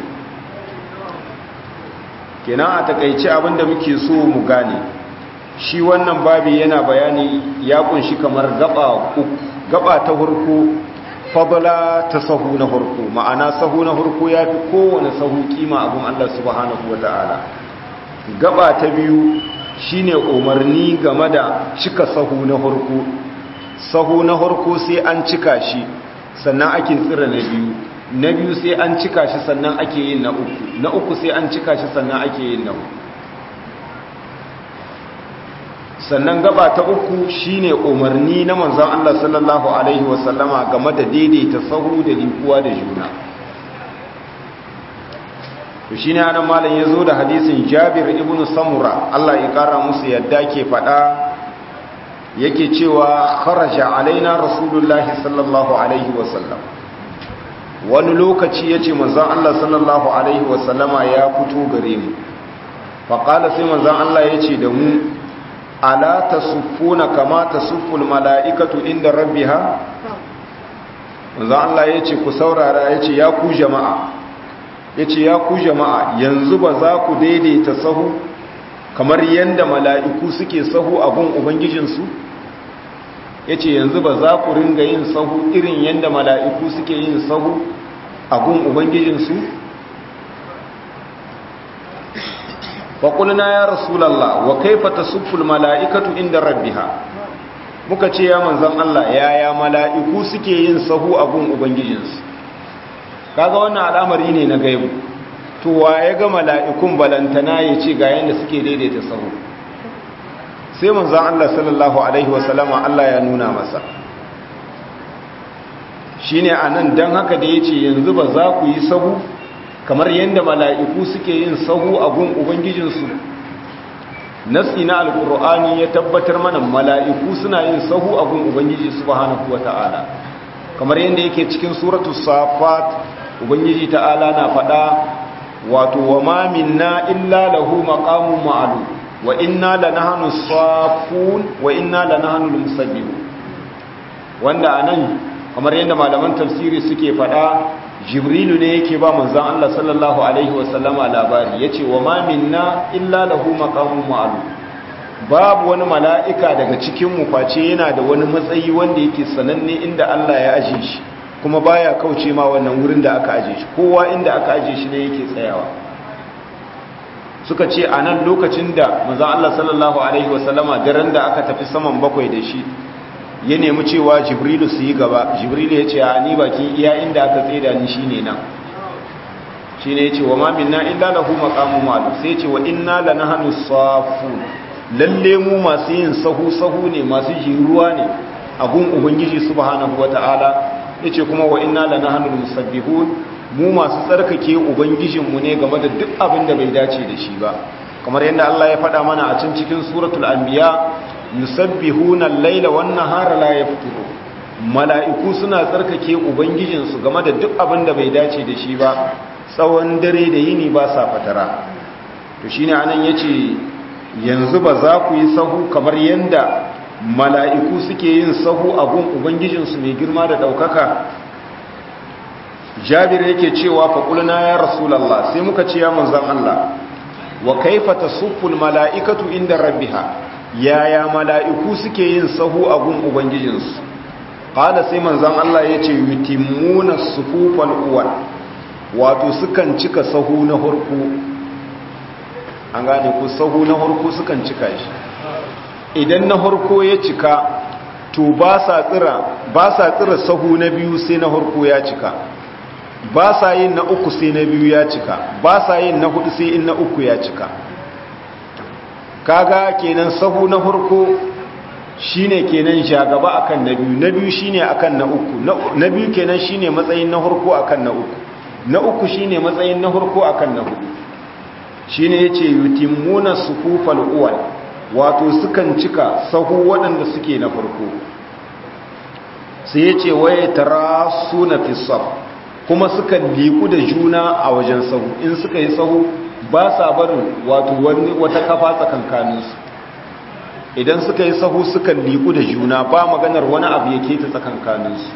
kenan a takaice abinda muke so mu gane shi wannan babi yana bayani ya kunshi kamar gaba gaba ta hurku fadala ta sahu na hurku ma'ana sahu na hurku ya fi kowane sahu kima abin Allah subhanahu wa ta'ala gaba ta biyu shine umarni game da cika sahu na hurku sahu na hurku sai an cika shi sannan ake tsira na biyu na biyu sai an cika shi sannan ake yin na uku na uku sai an cika shi sannan ake yin na uku sannan gaba ta uku shine umarni na manzon Allah sallallahu alaihi wasallama game da daidaita sahu da likuwa da juna to shine anan malam yazo da hadisin Jabir ibn Samura Allah ya kara musu yadda ke fada yake cewa kharaja alaina rasulullahi sallallahu alaihi wasallam wani lokaci ya ce manzan Allah sallallahu Alaihi wasallama ya fito gare mu faƙala sai manzan Allah ya ce da mu ala ta suffuna kama ta sufful mala'ikatu inda rabbi ha manzan Allah ya ce ku saurara ya ce ya ku jama'a ya ce ya ku jama'a yanzu ba za ku daidaita sahu kamar yadda mala'iku suke sahu a gun ubangijinsu ya ce yanzu ba za ku ringa yin sahu irin yadda mala'iku suke yin sahu a gun ubangijinsu faƙulna ya rasulallah wa kaifa ta sifful mala'ikatu inda rabbiha muka ce ya manzan Allah yaya mala'iku suke yin sahu a gun ubangijinsu kaga wannan al'amari ne na gaibu to wa ya ga mala'ikun balantana ya ce ga yadda suke daidaita sahu sai manzan Allah sallallahu Alaihi wasallama Allah ya nuna masa shi ne a nan don haka da ya ce yanzu ba za ku yi sahu kamar yadda mala'iku suke yin sahu a gun Ubangijinsu nasi na alkur'ani ya tabbatar mana mala'iku suna yin sahu a gun Ubangiji subhanahu wa ta'ala kamar yadda yake cikin suratu safat Ubangiji ta'ala na faɗa wato wa ma minna illa lahu maqamun ma'lum wa inna lanahnu safun wa inna lanahnu musabbihun wanda anan kamar yadda malaman tafsiri suke fada jibrilu ne yake ba manzon Allah sallallahu alaihi wasallama labari yace wa ma minna illa lahu maqamun ma'lum babu wani mala'ika daga cikin mu face yana da wani matsayi wanda yake sananne inda Allah ya aje shi kuma baya kauce ma wannan wurin da aka aje shi kowa inda aka aje shi ne yake tsayawa suka ce a nan lokacin da mazan Allah sallallahu Alaihi wasallama daren da aka tafi saman bakwai da shi ya nemi cewa jibrilu su yi gaba jibrilu ya ce a ni bakin iya inda aka tseda ni shi ne nan shi ne ya ce wa mamin na illa lahu maqamu malu sai ce wa inna la nahnu safu lalle mu masu yin sahu sahu ne masu jiruwa ne a gun ubangiji subhanahu wataala yace kuma wa inna la nahnu musabbihun mu masu tsarkake ubangijinmu ne game da duk abin da bai dace da shi ba kamar yadda Allah ya faɗa mana a can cikin suratul anbiya yusabbihuna al-laila wan-nahara la yafturu mala'iku suna tsarkake ubangijinsu game da duk abin da bai dace da shi ba tsawon dare da yini ba sa fatara to shine anan yace yanzu ba za ku yi sahu kamar yadda mala'iku suke yin sahu a gun ubangijinsu mai girma da ɗaukaka jabir yake cewa faƙulna ya rasulallah sai muka ce ya manzan Allah wa kaifa tasufful mala'ikatu inda rabbiha yaya mala'iku suke yin sahu a gun ubangijinsu qala sai manzan Allah yace yutimmuna sufufal uwal wato sukan cika sahu na hurku an gane ku sahu na hurku sukan cika shi idan na hurku ya cika to ba sa tsira ba sa tsira sahu na biyu sai na hurku ya cika ba sa yin na uku sai na biyu ya cika ba sa yin na hudu sai in na uku ya cika kaga kenan sahu na farko shine kenan shagaba akan na biyu na biyu shine akan na uku na biyu kenan shine matsayin na farko akan na uku na uku shine matsayin na farko akan na hudu shine yace yutimmuna sufufal uwal wato sukan cika sahu waɗanda suke na farko sai yace waye tarasuna fi saf kuma suka liku da juna a wajen sahu in suka yi sahu ba sa barin wato wata kafa tsakankaninsu idan suka yi sahu suka liku da juna ba maganar wani abu yake ta tsakankaninsu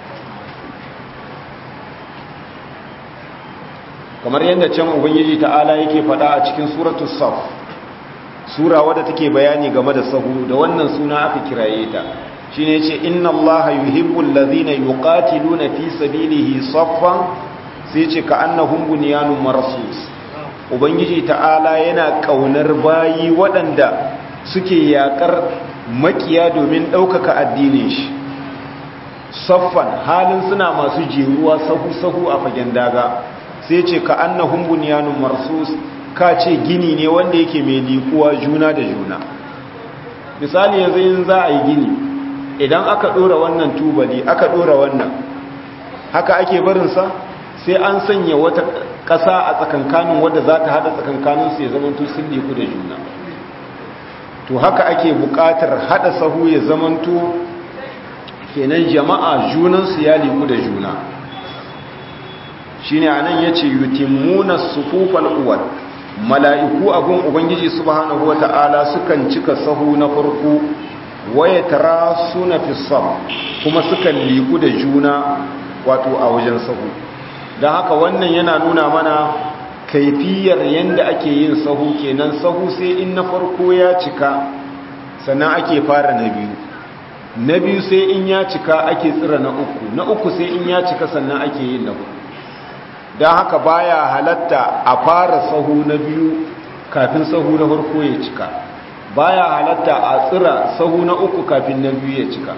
kamar yadda can ubangiji ta'ala yake fada a cikin suratul saf sura wadda take bayani game da sahu da wannan suna aka kiraye ta shi ne ce inna allaha yuhibbul ladhina yuqatiluna fi sabilihi saffan sai ce ka annahum bunyanun marsus ubangiji ta'ala yana kaunar bayi waɗanda suke yakar makiya domin ɗaukaka addinin shi saffan halin suna masu jeruwa sahu sahu a fagen daga sai ce ka annahum bunyanun marsus ka ce gini ne wanda yake mai likuwa juna da juna misali yanzu yin za a yi gini idan aka dora wannan tubali aka dora wannan haka ake barinsa sai an sanya wata ƙasa a tsakankanin wadda za ta haɗa tsakankaninsu ya zamanto sun liku da juna to haka ake buƙatar haɗa sahu ya zamanto kenan jama'a junansu ya liku da juna shi ne a nan ya ce yutimmuna sufufal uwal mala'iku abin ubangiji subhanahu wa ta'ala sukan cika sahu na farko waya tara suna fisam kuma sukan liku da juna wato a wajen sahu don haka wannan yana nuna mana kaifiyar yadda ake yin sahu kenan sahu sai in na farko ya cika sannan ake fara na biyu na biyu sai in ya cika ake tsira na uku na uku sai in ya cika sannan ake yin na hudu don haka baya halatta a fara sahu na biyu kafin sahu na farko ya cika baya halatta a tsira sahu na uku kafin na biyu ya cika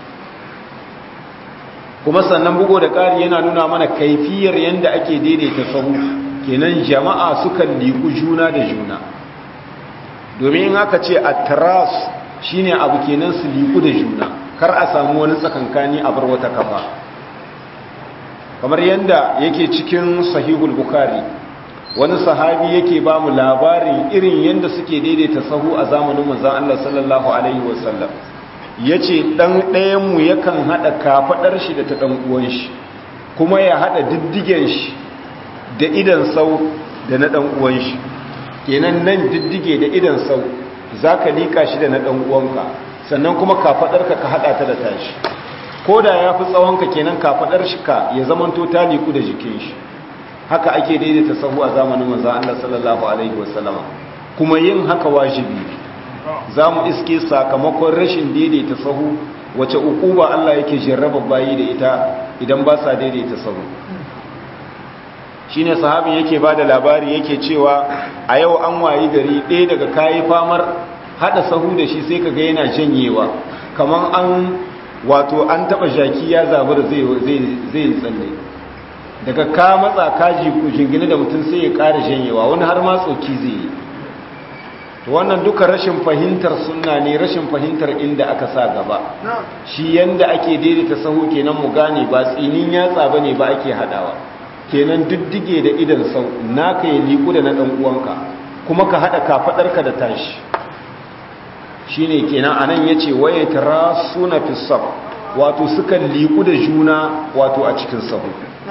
kuma sannan bugo da ƙari yana nuna mana kaifiyar yadda ake daidaita sahu kenan jama'a sukan liku juna da juna domin in aka ce a taras shine abu kenan su liku da juna kar a samu wani tsakankani a bar wata kafa kamar yadda yake cikin sahihul bukari wani sahabi yake ba mu labarin irin yadda suke daidaita sahu a zamanin manzan Allah sallallahu alaihi wasallam ya ce ɗan ɗayanmu yakan haɗa kafaɗar shi da ta ɗan uwan shi kuma ya haɗa diddigen shi da idan sau da na ɗan uwan shi kenan nan diddige da idan sau za ka liƙa shi da na ɗan uwanka sannan kuma kafaɗarka ka haɗa ta da tashi ko da ya fi tsawonka kenan kafaɗar shi ka ya zamanto ta liku da jikin shi haka ake daidaita sahu a zamanin manzan Allah sallallahu alaihi wasallama kuma yin haka wajibi za mu iske sakamakon rashin daidaita sahu wace ukuba Allah yake jarraba bayi da ita idan ba sa daidaita sahu shine sahabin yake bada labari yake cewa a yau an wayi gari ɗaya daga kayi famar hada sahu da shi sai kaga yana janyewa kaman an wato an taba jaki ya zabura zai zai tsalle daga ka matsa kaji ku jingine da mutum sai ya ƙara janyewa wani har ma tsoki zai yi to wannan duka rashin fahimtar sunna ne rashin fahimtar inda aka sa gaba shi yanda ake daidaita sahu kenan mu gane ba tsinin yatsa bane ba ake hadawa kenan diddige da idan sau naka ya liku da na dan uwanka kuma ka hada kafadarka da tashi shine kenan anan yace waye tarasuna fi saf wato sukan liku da juna wato a cikin sahu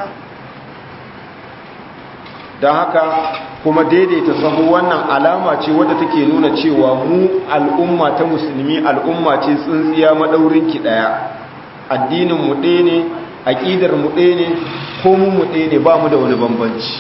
don haka kuma daidaita sahu wannan alama ce wadda take nuna cewa mu al'umma ta musulmi al'umma ce tsintsiya maɗaurinki ɗaya addinin mu ɗaya ne aƙidar mu ɗaya ne komun mu ɗaya ne ba mu da wani bambanci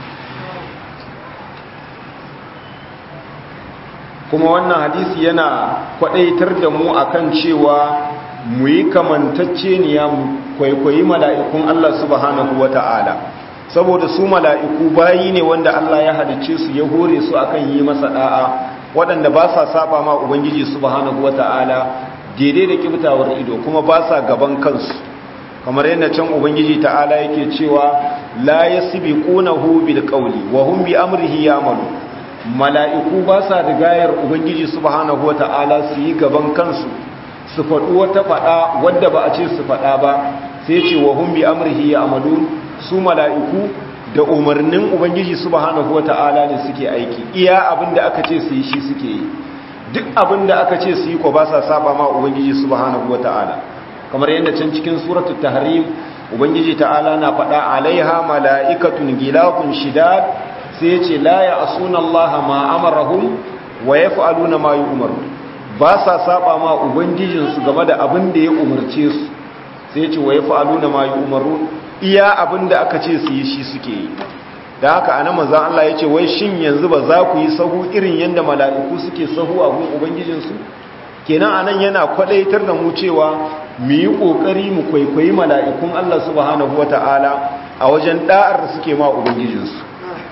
kuma wannan hadisi yana kwaɗaitar da mu akan cewa mu yi kamantacceniya mu kwaikwayi mala'ikun Allah subhanahu wa ta'ala saboda su mala'iku bayi ne wanda Allah ya halicce su ya hore su akan yi masa da'a waɗanda ba sa saba ma ubangiji subhanahu wata'ala daidai da kibtawar ido kuma ba sa gaban kansu kamar yadda can ubangiji ta'ala yake cewa la yasbiqunahu bil qawli wa hum bi amrihi ya'malu mala'iku ba sa rigayar ubangiji subhanahu wata'ala su yi gaban kansu su faɗi wata faɗa wadda ba a ce su faɗa ba sai ce wa hum bi amrihi ya'malun su mala'iku da umarnin Ubangiji subhanahu wa ta'ala ne suke aiki iya abin da aka ce su yi shi suke yi duk abin da aka ce su yi ko ba sa saba ma Ubangiji subhanahu wa ta'ala kamar yadda can cikin suratul tahrim Ubangiji ta'ala na faɗa alaiha mala'ikatun gilafun shidad sai ce la ya asuna Allah ma amarahum wa yaf'aluna ma yu'maru ba sa saba ma ubangijinsu game da abin da ya umarce su sai ce wa yaf'aluna ma yu'maru iya abin da aka ce su yi shi suke yi da haka ana manzan Allah ya ce wai shin yanzu ba za ku yi sahu irin yadda mala'iku suke sahu a gun ubangijinsu kenan anan yana kwadaitar da mu cewa mu yi ƙoƙari mu kwaikwayi mala'ikun Allah subhanahu wa ta'ala a wajen ɗa'ar da suke ma ubangijinsu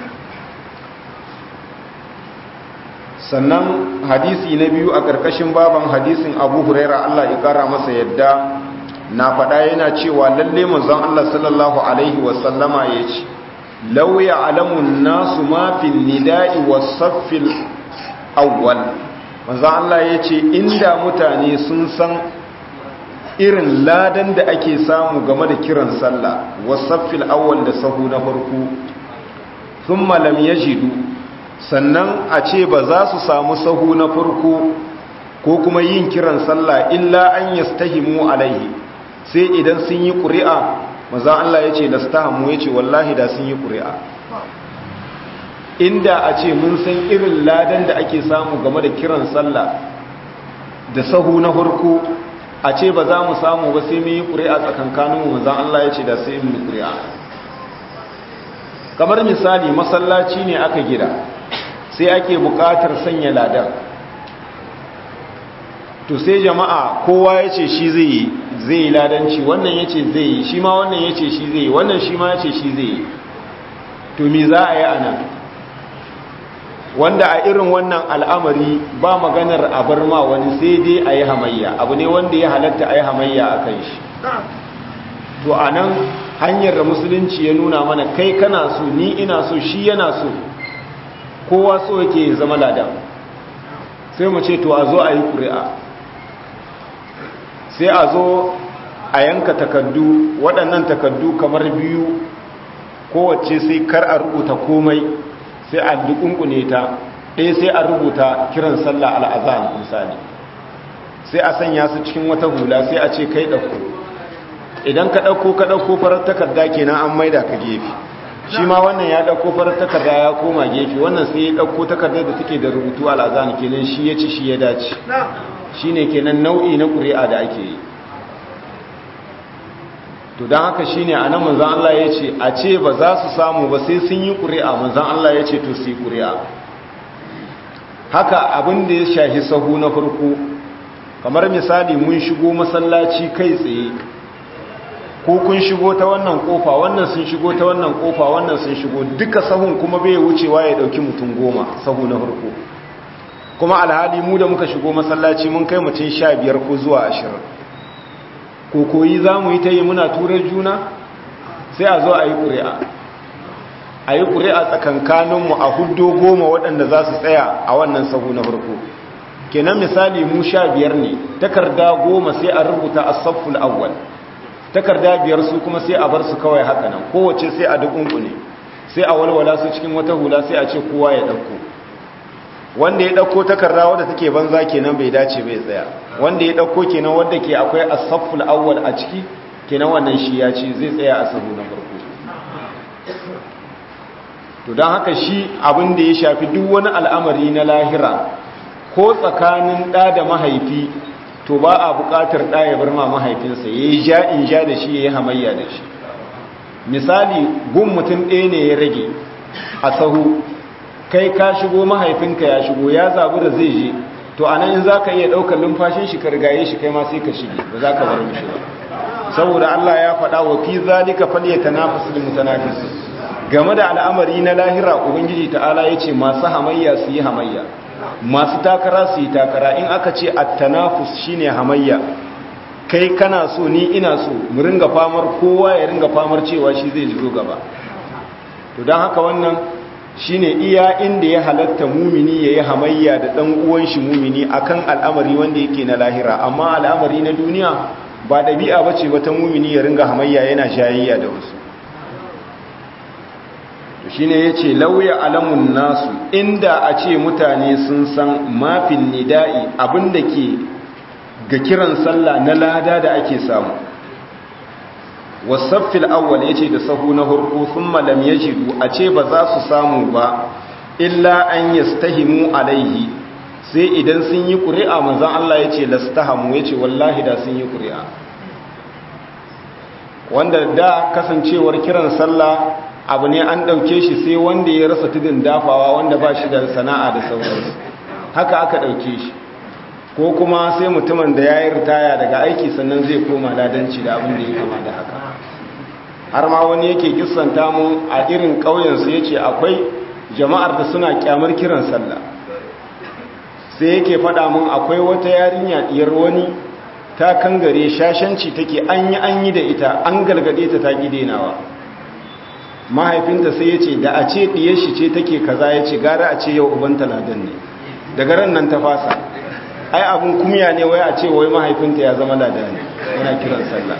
sannan hadisi na biyu a ƙarƙashin baban hadisin abu huraira Allah ya ƙara masa yadda na faɗa yana cewa lalle manzon Allah sallallahu alaihi wasallama ya ce lauya alamun nasu mafin nida'i wasaffil awwal manzon Allah ya ce inda mutane sun san irin ladan da ake samu game da kiran sallah wasaffil awwal da sahu na farko sun malam ya jidu sannan a ce ba za su samu sahu na farko ko kuma yin kiran sallah illa an yastahimu alaihi sai idan sun yi ƙuri'a maza Allah ya ce da stahamu ya ce wallahi da sun yi ƙuri'a inda a ce mun san irin ladan da ake samu game da kiran sallah da sahu na harko a ce ba za mu samu ba sai mun yi ƙuri'a tsakankaninmu maza Allah ya ce da sai mun ƙuri'a kamar misali masallaci ne aka gida sai ake buƙatar sanya ladan to sai jama'a kowa ya ce shi zai yi zai yi ladanci wannan ya ce zai yi shi ma wannan ya ce shi zai yi wannan shi ma ya ce shi zai yi to mi za a yi a nan wanda a irin wannan al'amari ba maganar a bar ma wani sai dai a yi hamayya abu ne wanda ya halatta a yi hamayya a kan shi to a nan hanyar da musulunci ya nuna mana kai kana so ni ina so shi yana so kowa so yake zama ladan sai mu ce to a zo a yi ƙuri'a sai a zo a yanka takardu waɗannan takardu kamar biyu kowace sai kar a rubuta komai sai a dukunkune ta ɗaya sai a rubuta kiran sallah al'azan misali sai a sanya su cikin wata hula sai a ce kai ɗauko idan ka ɗauko ka ɗauko farar takarda kenan an maida ka gefe shi ma wannan ya ɗauko farar takarda ya koma gefe wannan sai ya ɗauko takardar da take da rubutu al'azan kenan shi ya ci shi ya dace shi ne kenan nau'i na ƙuri'a da ake yi to don haka shi ne a nan manzan Allah ya ce a ce ba za su samu ba sai sun yi ƙuri'a manzan Allah ya ce to su yi ƙuri'a haka abin da ya shahi sahu na farko kamar misali mun shigo masallaci kai tsaye ko kun shigo ta wannan kofa wannan sun shigo ta wannan kofa wannan sun shigo duka sahun kuma bai wucewa ya dauki mutum goma sahu na farko kuma alhali mu da muka shigo masallaci mun kai mutum sha biyar ko zuwa ashirin ko koyi za mu yi ta yi muna turar juna sai a zo a yi ƙuri'a a yi ƙuri'a tsakankaninmu a hudu goma waɗanda za su tsaya a wannan sahu na farko kenan misali mu sha biyar ne takarda goma sai a rubuta a safful awwal takarda biyar su kuma sai a bar su kawai haka nan kowace sai a dukunkune sai a walwala su cikin wata hula sai a ce kowa ya ɗauko wanda ya ɗauko takarda wadda take banza kenan bai dace bai tsaya wanda ya ɗauko kenan wadda ke akwai asafful awwal a ciki kenan wannan shi ya ce zai tsaya a sahu na farko to don haka shi abin da ya shafi duk wani al'amari na lahira ko tsakanin ɗa da mahaifi to ba a buƙatar ɗa ya bar ma mahaifinsa ya yi ja in ja da shi ya yi hamayya da shi misali gun mutum ɗaya ne ya rage a sahu kai ka shigo mahaifinka ya shigo ya zabu da zai je to a nan za ka iya ɗaukar lumfashin shi ka rigaye shi kai ma sai ka shige ba za ka bar mishi ba saboda Allah ya faɗa wa fi zalika falyatanafasul mutanafis game da al'amari na lahira ubangiji ta'ala yace masu hamayya su yi hamayya masu takara su yi takara in aka ce at-tanafus shine hamayya kai kana so ni ina so mu ringa famar kowa ya ringa famar cewa shi zai zo gaba to dan haka wannan shine iya inda ya halatta mumini yayi hamayya da dan uwan shi mumini akan al'amari wanda yake na lahira amma al'amari na duniya ba dabi'a bace wata mumini ya ringa hamayya yana shayayya da wasu to shine yace lauya alamun nasu inda a ce mutane sun san mafin nida'i abinda ke ga kiran sallah na lada da ake samu wasaffil awwal yace da sahu na hurku thumma lam yajidu a ce ba za su samu ba illa an yastahimu alaihi sai idan sun yi ƙuri'a manzon Allah yace lastahamu yace wallahi da sun yi ƙuri'a wanda da kasancewar kiran sallah abu ne an ɗauke shi sai wanda ya rasa tudun dafawa wanda ba shi da sana'a da sauransu haka aka ɗauke shi ko kuma sai mutumin da ya yi ritaya daga aiki sannan zai koma ladanci da abin da ya kama da haka har ma wani yake kisanta mu a irin ƙauyensu ya ce akwai jama'ar da suna kyamar kiran sallah sai yake faɗa mun akwai wata yarinya ɗiyar wani ta kangare shashanci take an yi an yi da ita an galgade ta ta gidenawa mahaifinta sai ya ce da a ce ɗiyar shi ce take kaza ya ce gara a ce yau ubanta ladan ne daga ran nan ta fasa ai abun kumya ne wai a ce wai mahaifinta ya zama ladan ne yana kiran sallah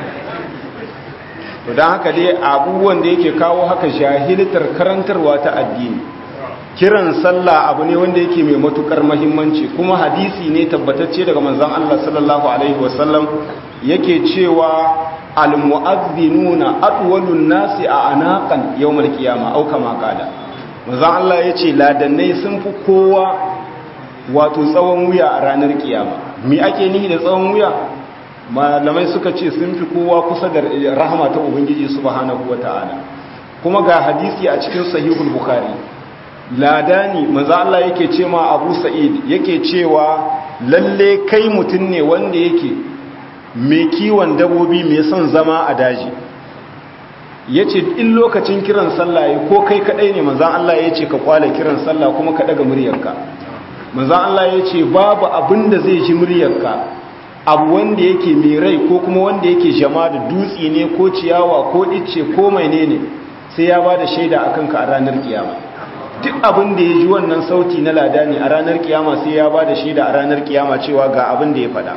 to don haka dai abubuwan da yake kawo haka jahiltar karantarwa ta addini kiran sallah abu ne wanda yake mai matukar mahimmanci kuma hadisi ne tabbatacce daga manzon Allah sallallahu alaihi wasallam yake cewa almu'adhdhinuna atwalun nasi a anaqan yawmal qiyamah au kama qala manzon Allah yace ladannai sun fi kowa wato tsawon wuya a ranar kiyama me ake nihi da tsawon wuya malamai suka ce sun fi kowa kusa da rahama ta ubangiji subhanahu wataala kuma ga hadisi a cikin sahihul bukhari ladani manzo Allah yake ce ma Abu Sa'id yake cewa lalle kai mutun ne wanda yake mai kiwon dabobi mai son zama a daji yace in lokacin kiran sallah yayi ko kai kadai ne manzo Allah yace ka kwale kiran sallah kuma ka daga muryarka manzo Allah yace babu abinda zai ji muryarka abu wanda yake mai rai ko kuma wanda yake jama da dutse ne ko ciyawa ko icce ko menene sai ya bada shaida akan ka a ranar kiyama duk abin da ya ji wannan sauti na lada ne a ranar kiyama sai ya ba da shaida a ranar kiyama cewa ga abin da ya faɗa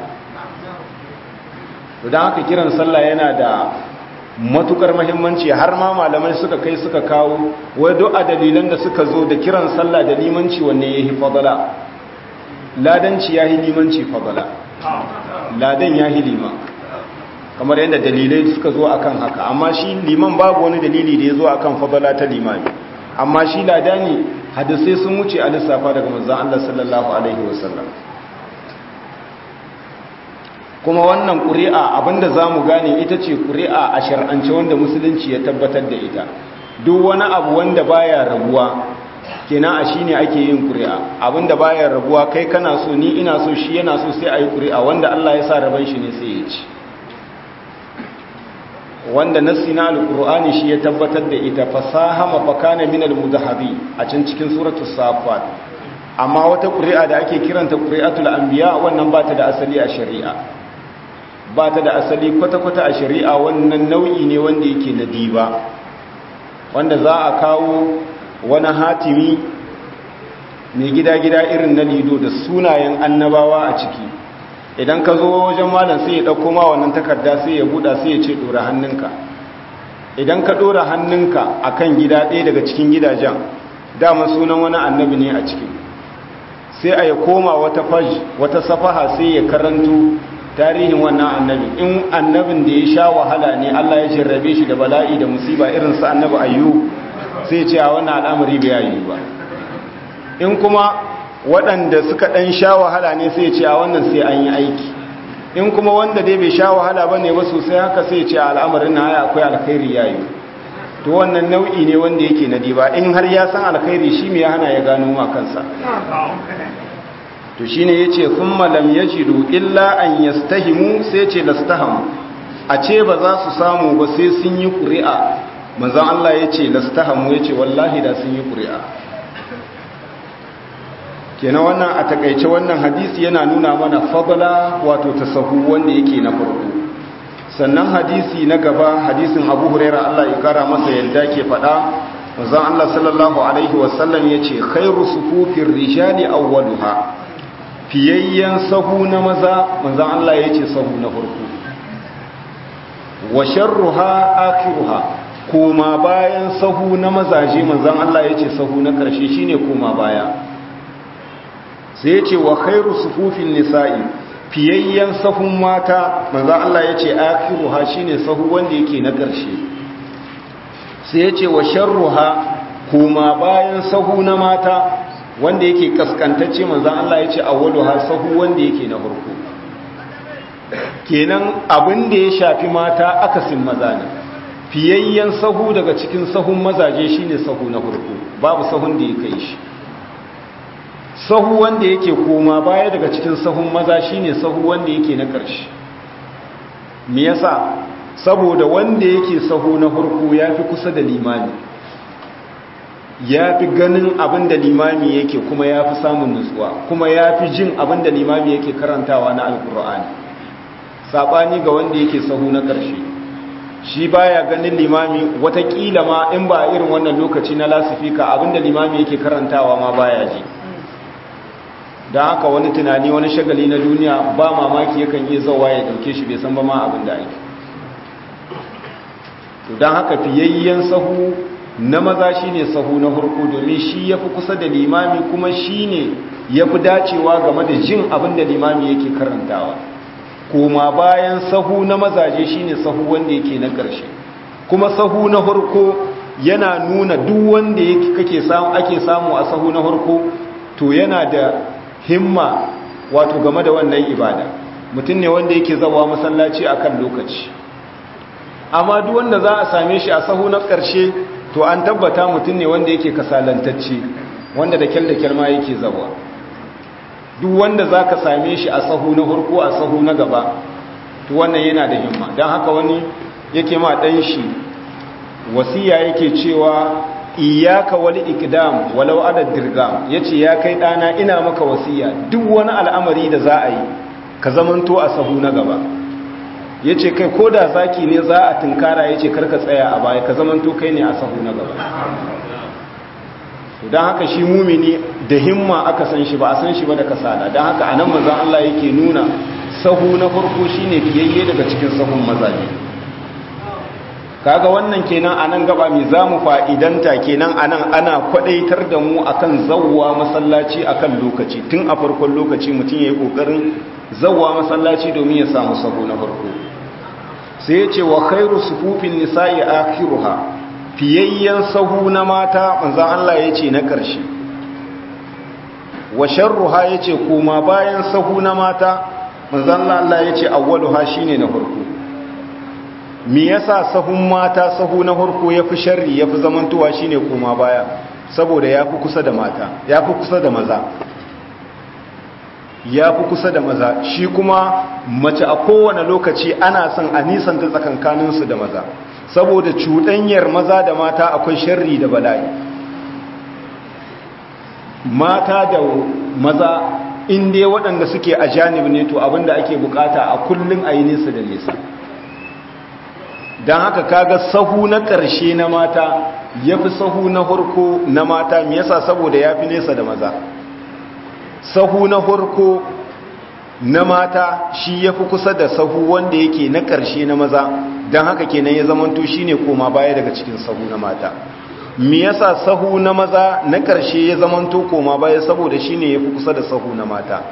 don haka kiran sallah yana da matukar mahimmanci har ma malamai suka kai suka kawo wai duk a dalilan da suka zo da kiran sallah da limanci wanne ya yi fadala ladanci ya yi limanci fadala ladan ya yi liman kamar yadda dalilai suka zo akan haka amma shi liman babu wani dalili da ya zo akan fadala ta limami amma shi lada ne hadisai sun wuce a lissafa daga manzan Allah sallallahu Alaihi wasallam kuma wannan ƙuri'a abinda za mu gane ita ce ƙuri'a a shar'ance wanda musulunci ya tabbatar da ita duk wani abu wanda baya rabuwa kenan a shine ake yin ƙuri'a abinda bayan rabuwa kai kana so ni ina so shi yana so sai a yi ƙuri'a wanda Allah ya sa raban shi ne sai ya ci wanda nassi na alƙur'ani shi ya tabbatar da ita fasahama fakana min almudahhabi a can cikin suratul safat amma wata ƙuri'a da ake kiranta ƙuri'atul anbiya wannan ba ta da asali a shari'a ba ta da asali kwata-kwata a shari'a wannan nau'i ne wanda yake na diba wanda za a kawo wani hatimi mai gida-gida irin na lido da sunayen annabawa a ciki idan ka zo wajen malam sai ya ɗauko ma wannan takarda sai ya buɗa sai ya ce ɗora hannunka idan ka ɗora hannunka a kan gida ɗaya daga cikin gidajen dama sunan wani annabi ne a ciki sai a ya koma wata faj wata safaha sai ya karanto tarihin wannan annabi in annabin da ya sha wahala ne Allah ya jarrabe shi da bala'i da musiba irin su annabi ayyu sai ce a wannan al'amari bai yi ba in kuma waɗanda suka ɗan sha wahala ne sai ce a wannan sai an yi aiki in kuma wanda dai bai sha wahala ba ne ba sosai haka sai ce a al'amarin na haya akwai alkhairi ya yi to wannan nau'i ne wanda yake na diba in har ya san alkhairi shi mai hana ya gano ma kansa to shi ne ya ce sun malam ya jiru illa an yastahimu sai ce lastahamu a ce ba za su samu ba sai sun yi ƙuri'a manzan Allah ya ce lastahamu ya ce wallahi da sun yi ƙuri'a kenan wannan a takaice wannan hadisi yana nuna mana fadala wato tasahu wanda yake na farko sannan hadisi na gaba hadisin abu huraira Allah ya kara masa yadda ke faɗa manzan Allah sallallahu alaihi wasallam ya ce khairu sufufin rijali awwaluha fiyayyen sahu na maza manzan Allah ya ce sahu na farko wa sharruha akhiruha koma bayan sahu na mazaje manzan Allah ya ce sahu na ƙarshe shine koma baya sai ya ce wa khairu sufufin nisa'i fiyayyen sahun mata manzan Allah ya ce akhiruha shine sahu wanda yake na ƙarshe sai ya ce wa sharruha koma bayan sahu na mata wanda yake kaskantacce manzan Allah ya ce awwalu ha sahu wanda yake na farko kenan abin da ya shafi mata akasin maza ne fiyayyen sahu daga cikin sahun mazaje shine sahu na farko babu sahun da ya kai shi sahu wanda yake koma baya daga cikin sahun maza shine sahu wanda yake na ƙarshe me yasa saboda wanda yake sahu na farko yafi kusa da limami ya fi ganin abin da limami yake kuma ya fi samun nutsuwa kuma ya fi jin abin da limami yake karantawa na alkur'ani saɓani ga wanda yake sahu na ƙarshe shi baya ganin limami watakila ma in ba irin wannan lokaci na lasifika abin da limami yake karantawa ma baya ji don haka wani tunani wani shagali na duniya ba mamaki yakan iya zawa ya ɗauke shi bai san ba ma abin da ake don haka fiyayyen sahu na maza shi ne sahu na hurku domin shi ya fi kusa da limami kuma shi ne ya fi dacewa game da jin abin da limami yake karantawa kuma bayan sahu na mazaje shi ne sahu wanda yake na ƙarshe kuma sahu na hurku yana nuna duk wanda ake samu a sahu na hurku to yana da himma wato game da wannan ibada mutum ne wanda yake zawa masallaci akan lokaci amma duk wanda za a same shi a sahu na ƙarshe to an tabbata mutum ne wanda yake kasalantacce wanda da kyal da kyal ma yake zawa duk wanda za ka same shi a sahu na hurku a sahu na gaba to wannan yana da himma don haka wani yake ma ɗan shi wasiya yake cewa iyaka wali ikdam walau ada dirgam yace ya kai ɗana ina maka wasiya duk wani al'amari da za a yi ka zamanto a sahu na gaba ya ce kai ko da zaki ne za a tunkara ya ce karka tsaya a baya ka zamanto kai ne a sahu na gaba don haka shi mumini da himma aka san shi ba a san shi ba da kasala don haka a nan mazan Allah yake nuna sahu na farko shi ne fiyayye daga cikin sahun mazaje kaga wannan kenan a nan gaba mai za mu fa'idanta kenan a nan ana kwadaitar da mu akan zawwa masallaci akan lokaci tun a farkon lokaci mutum ya yi ƙoƙarin zawwa masallaci domin ya samu sahu na farko sai ya ce wa khairu sufufin nisa'i akhiruha fiyayyen sahu na mata manzan Allah ya ce na ƙarshe wa sharruha ya ce kuma bayan sahu na mata manzan Allah ya ce awwaluha shine na farko me yasa sahun mata sahu na farko yafi sharri yafi zamantowa shine kuma baya saboda ya fi kusa da mata ya fi kusa da maza ya fi kusa da maza shi kuma mace a kowane lokaci ana son a nisanta tsakankaninsu da maza saboda cuɗanyar maza da mata akwai sharri da bala'i mata da maza inda waɗanda suke a janib ne to abinda ake bukata a kullum a yi nesa da nesa don haka kaga sahu na ƙarshe na mata ya fi sahu na harko na mata me yasa saboda ya fi nesa da maza sahu na harko na mata shi ya fi kusa da sahu wanda yake na ƙarshe na maza don haka kenan ya zamanto shi ne koma baya daga cikin sahu na mata me yasa sahu na maza na ƙarshe ya zamanto koma baya saboda shi ne ya fi kusa da sahu na mata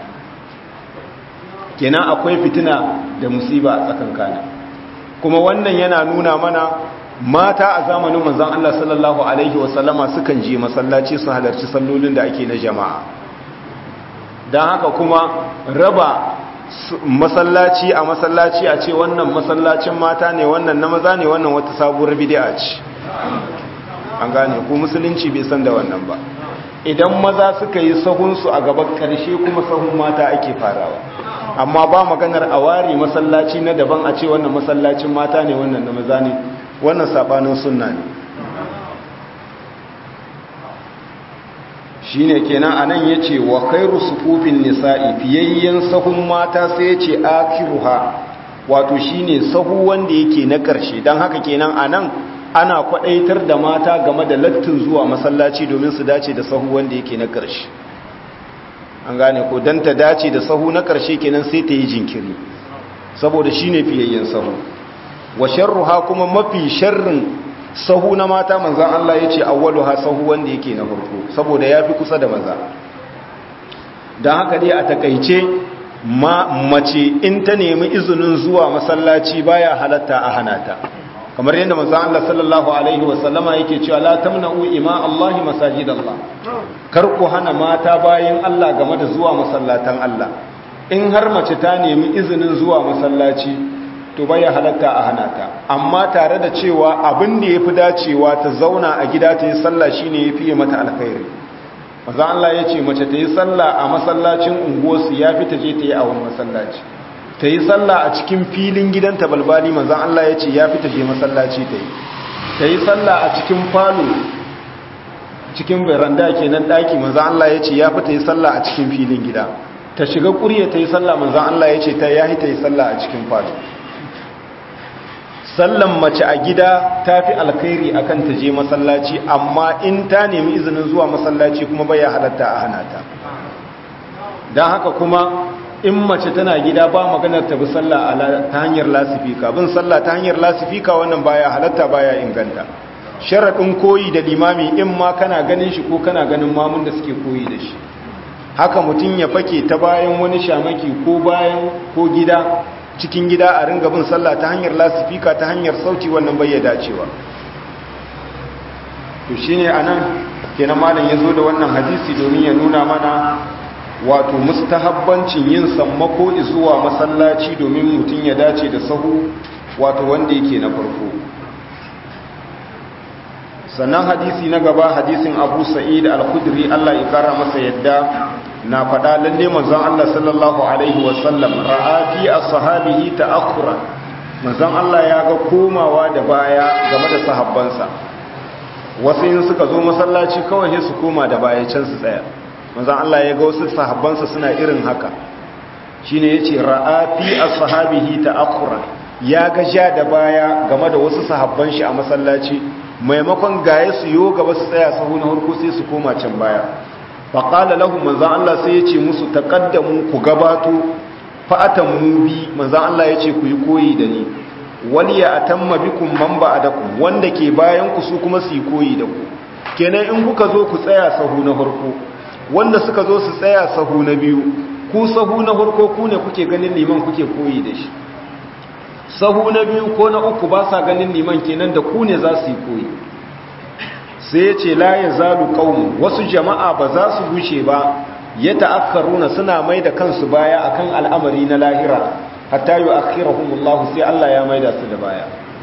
kenan akwai fitina da musiba a tsakankanin kuma wannan yana nuna mana mata a zamanin manzon Allah sallallahu alaihi wasallama sukan je masallaci su halarci sallolin da ake na jama'a don haka kuma raba masallaci a masallaci a ce wannan masallacin mata ne wannan na maza ne wannan wata sabuwar bid'a ce an gane ko musulunci bai san da wannan ba idan maza suka yi sahunsu a gaban karshe kuma sahun mata ake farawa amma ba maganar a ware masallaci na daban a ce wannan masallacin mata ne wannan na maza ne wannan sabanin sunna ne shine kenan anan yace wa khairu sufufin nisa'i fiyayyen sahun mata sai yace akiruha wato shine sahu wanda yake na karshe dan haka kenan anan ana kwadaitar da mata game da lattin zuwa masallaci domin su dace da sahu wanda yake na karshe an gane ko dan ta dace da sahu na karshe kenan sai ta yi jinkiri saboda shine fiyayyen sahu wa sharruha kuma mafi sharrin sahu na mata manzan Allah ya ce awwaluha sahu wanda yake na farko saboda ya fi kusa da maza don haka dai a takaice mace in ta nemi izinin zuwa masallaci baya halatta a hanata kamar yadda manzan Allah sallallahu alaihi wasallama yake cewa la tamna'u ima Allahi masajid Allah kar ku hana mata bayan Allah game da zuwa masallatan Allah in har mace ta nemi izinin zuwa masallaci to baya halatta a hana ta amma tare da cewa abin da yafi dacewa ta zauna a gida ta yi sallah shine yafi mata alkhairi maza Allah ya ce mace ta yi sallah a masallacin unguwarsu yafi ta je ta yi a wani masallaci ta yi sallah a cikin filin gidanta balbali maza Allah ya ce yafi ta je masallaci ta yi ta yi sallah a cikin falo cikin veranda kenan daki maza Allah ya ce yafi ta yi sallah a cikin filin gida ta shiga ƙurya ta yi sallah maza Allah ya ce ta yahi ta yi sallah a cikin falo sallan mace a gida ta fi alkhairi akan ta je masallaci amma in ta nemi izinin zuwa masallaci kuma bai halatta a hana ta don haka kuma in mace tana gida ba maganar ta bi sallah ta hanyar lasifika bin sallah ta hanyar lasifika wannan baya halatta baya inganta sharaɗin koyi da limami in ma kana ganin shi ko kana ganin mamun da suke koyi da shi haka mutum ya fake ta bayan wani shamaki ko bayan ko gida cikin gida a ringa bin sallah ta hanyar lasifika ta hanyar sauti wannan bai ya dacewa to shine anan kenan malam yazo da wannan hadisi domin ya nuna mana wato mustahabbancin yin sammako zuwa masallaci domin mutum ya dace da sahu wato wanda yake na farko sannan hadisi na gaba hadisin Abu Sa'id al-Khudri Allah ya kara masa yadda na faɗa lalle manzon Allah sallallahu alaihi wasallam ra'a fi ashabihi ta'akhura manzon Allah ya ga komawa da baya game da sahabbansa wasu in suka zo masallaci kawai sai su koma da baya can su tsaya manzon Allah ya ga wasu sahabbansa suna irin haka shine yace ra'a fi ashabihi ta'akhura ya ga ja da baya game da wasu sahabban shi a masallaci maimakon gaye su yo gaba su tsaya sahu na harko sai su koma can baya faƙala lahu manzan Allah sai ya ce musu taƙaddamu ku gabato fa'atan mu bi manzan Allah ya ce ku yi koyi da ni wani ya atamma bikum man ba da ku wanda ke bayan ku su kuma su yi koyi da ku kenan in kuka zo ku tsaya sahu na farko wanda suka zo su tsaya sahu na biyu ku sahu na farko ku ne kuke ganin liman kuke koyi da shi sahu na biyu ko na uku ba sa ganin liman kenan da ku ne za su yi koyi sai ya ce la ya zalu ƙaunu wasu jama'a ba za su wuce ba ya ta'akkaruna suna mai da kansu baya akan al'amari na lahira hatta yi akhirahumullahu sai Allah ya maida su da baya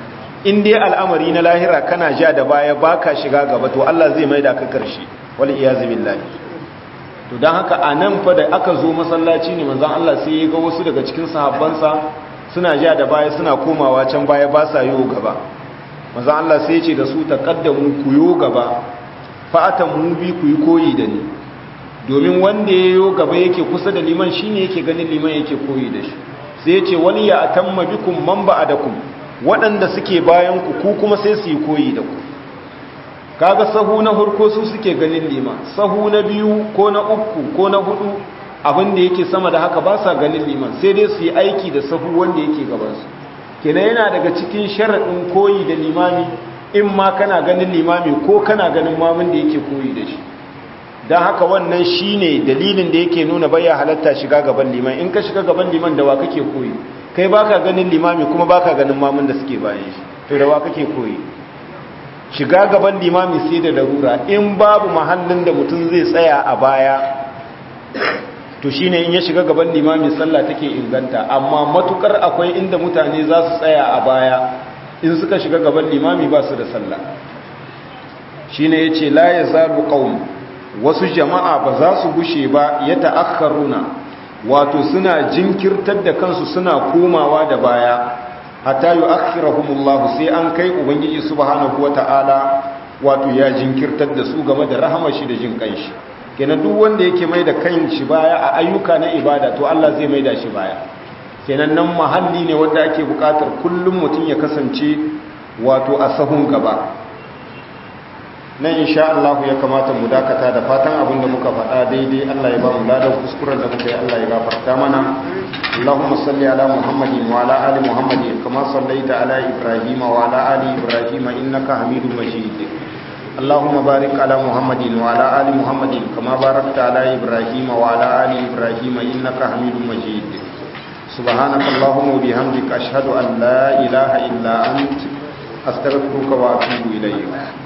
in dai al'amari na lahira kana ja da baya baka shiga gaba to Allah zai maida ka karshe wal iyazu billahi to dan haka anan fa da aka zo masallaci ne manzon Allah sai ya ga wasu daga cikin sahabbansa suna ja da baya suna komawa can baya ba sa yiwo gaba manzon Allah sai ya ce da su taqaddamu ku yo gaba fa'atan mu bi ku yi koyi da ni domin wanda ya yo gaba yake kusa da liman shine yake ganin liman yake koyi da shi sai ya ce wani ya atamma bikum man ba'adakum waɗanda suke bayan ku ku kuma sai su yi koyi da ku kaga sahu na farko su suke ganin liman sahu na biyu ko na uku ko na hudu abin da yake sama da haka ba sa ganin liman sai dai su yi aiki da sahu wanda yake gabansu kenan yana daga cikin sharaɗin koyi da limami in ma kana ganin limami ko kana ganin mamun da yake koyi da shi don haka wannan shi ne dalilin da yake nuna baya halatta shiga gaban liman in ka shiga gaban liman da wa kake koyi kai baka ganin limami kuma baka ganin mamun da suke bayan shi to da wa kake koyi shiga gaban limami sai da larura in babu mahallin da mutum zai tsaya a baya to shine in ya shiga gaban limami sallah take inganta amma matukar akwai inda mutane za su tsaya a baya in suka shiga gaban limami ba su da sallah shine yace la yazalu qaum wasu jama'a ba za su gushe ba ya ta'akharuna wato suna jinkirtar da kansu suna komawa da baya hatta yu'akhirahumullah sai an kai ubangiji subhanahu wata'ala wato ya jinkirtar da su game da rahama shi da jin kanshi kenan duk wanda yake mai da kanshi baya a ayyuka na ibada to Allah zai mai da shi baya kenan nan mahalli ne wanda ake bukatar kullum mutum ya kasance wato a sahun gaba nan insha Allah ya kamata mu dakata da fatan abin da muka faɗa daidai Allah ya ba mu ladan kuskuren da muka yi Allah ya gafarta mana Allahumma salli ala Muhammadin wa ala ali Muhammadin kama sallaita ala Ibrahim wa ala ali Ibrahim innaka Hamidum Majid Allahumma barik ala Muhammadin wa ala ali Muhammadin kama barakta ala Ibrahim wa ala ali Ibrahim innaka Hamidum Majid سبحانك اللهم وبحمدك أشهد أن لا إله إلا أنت أستغفرك وأتوب إليك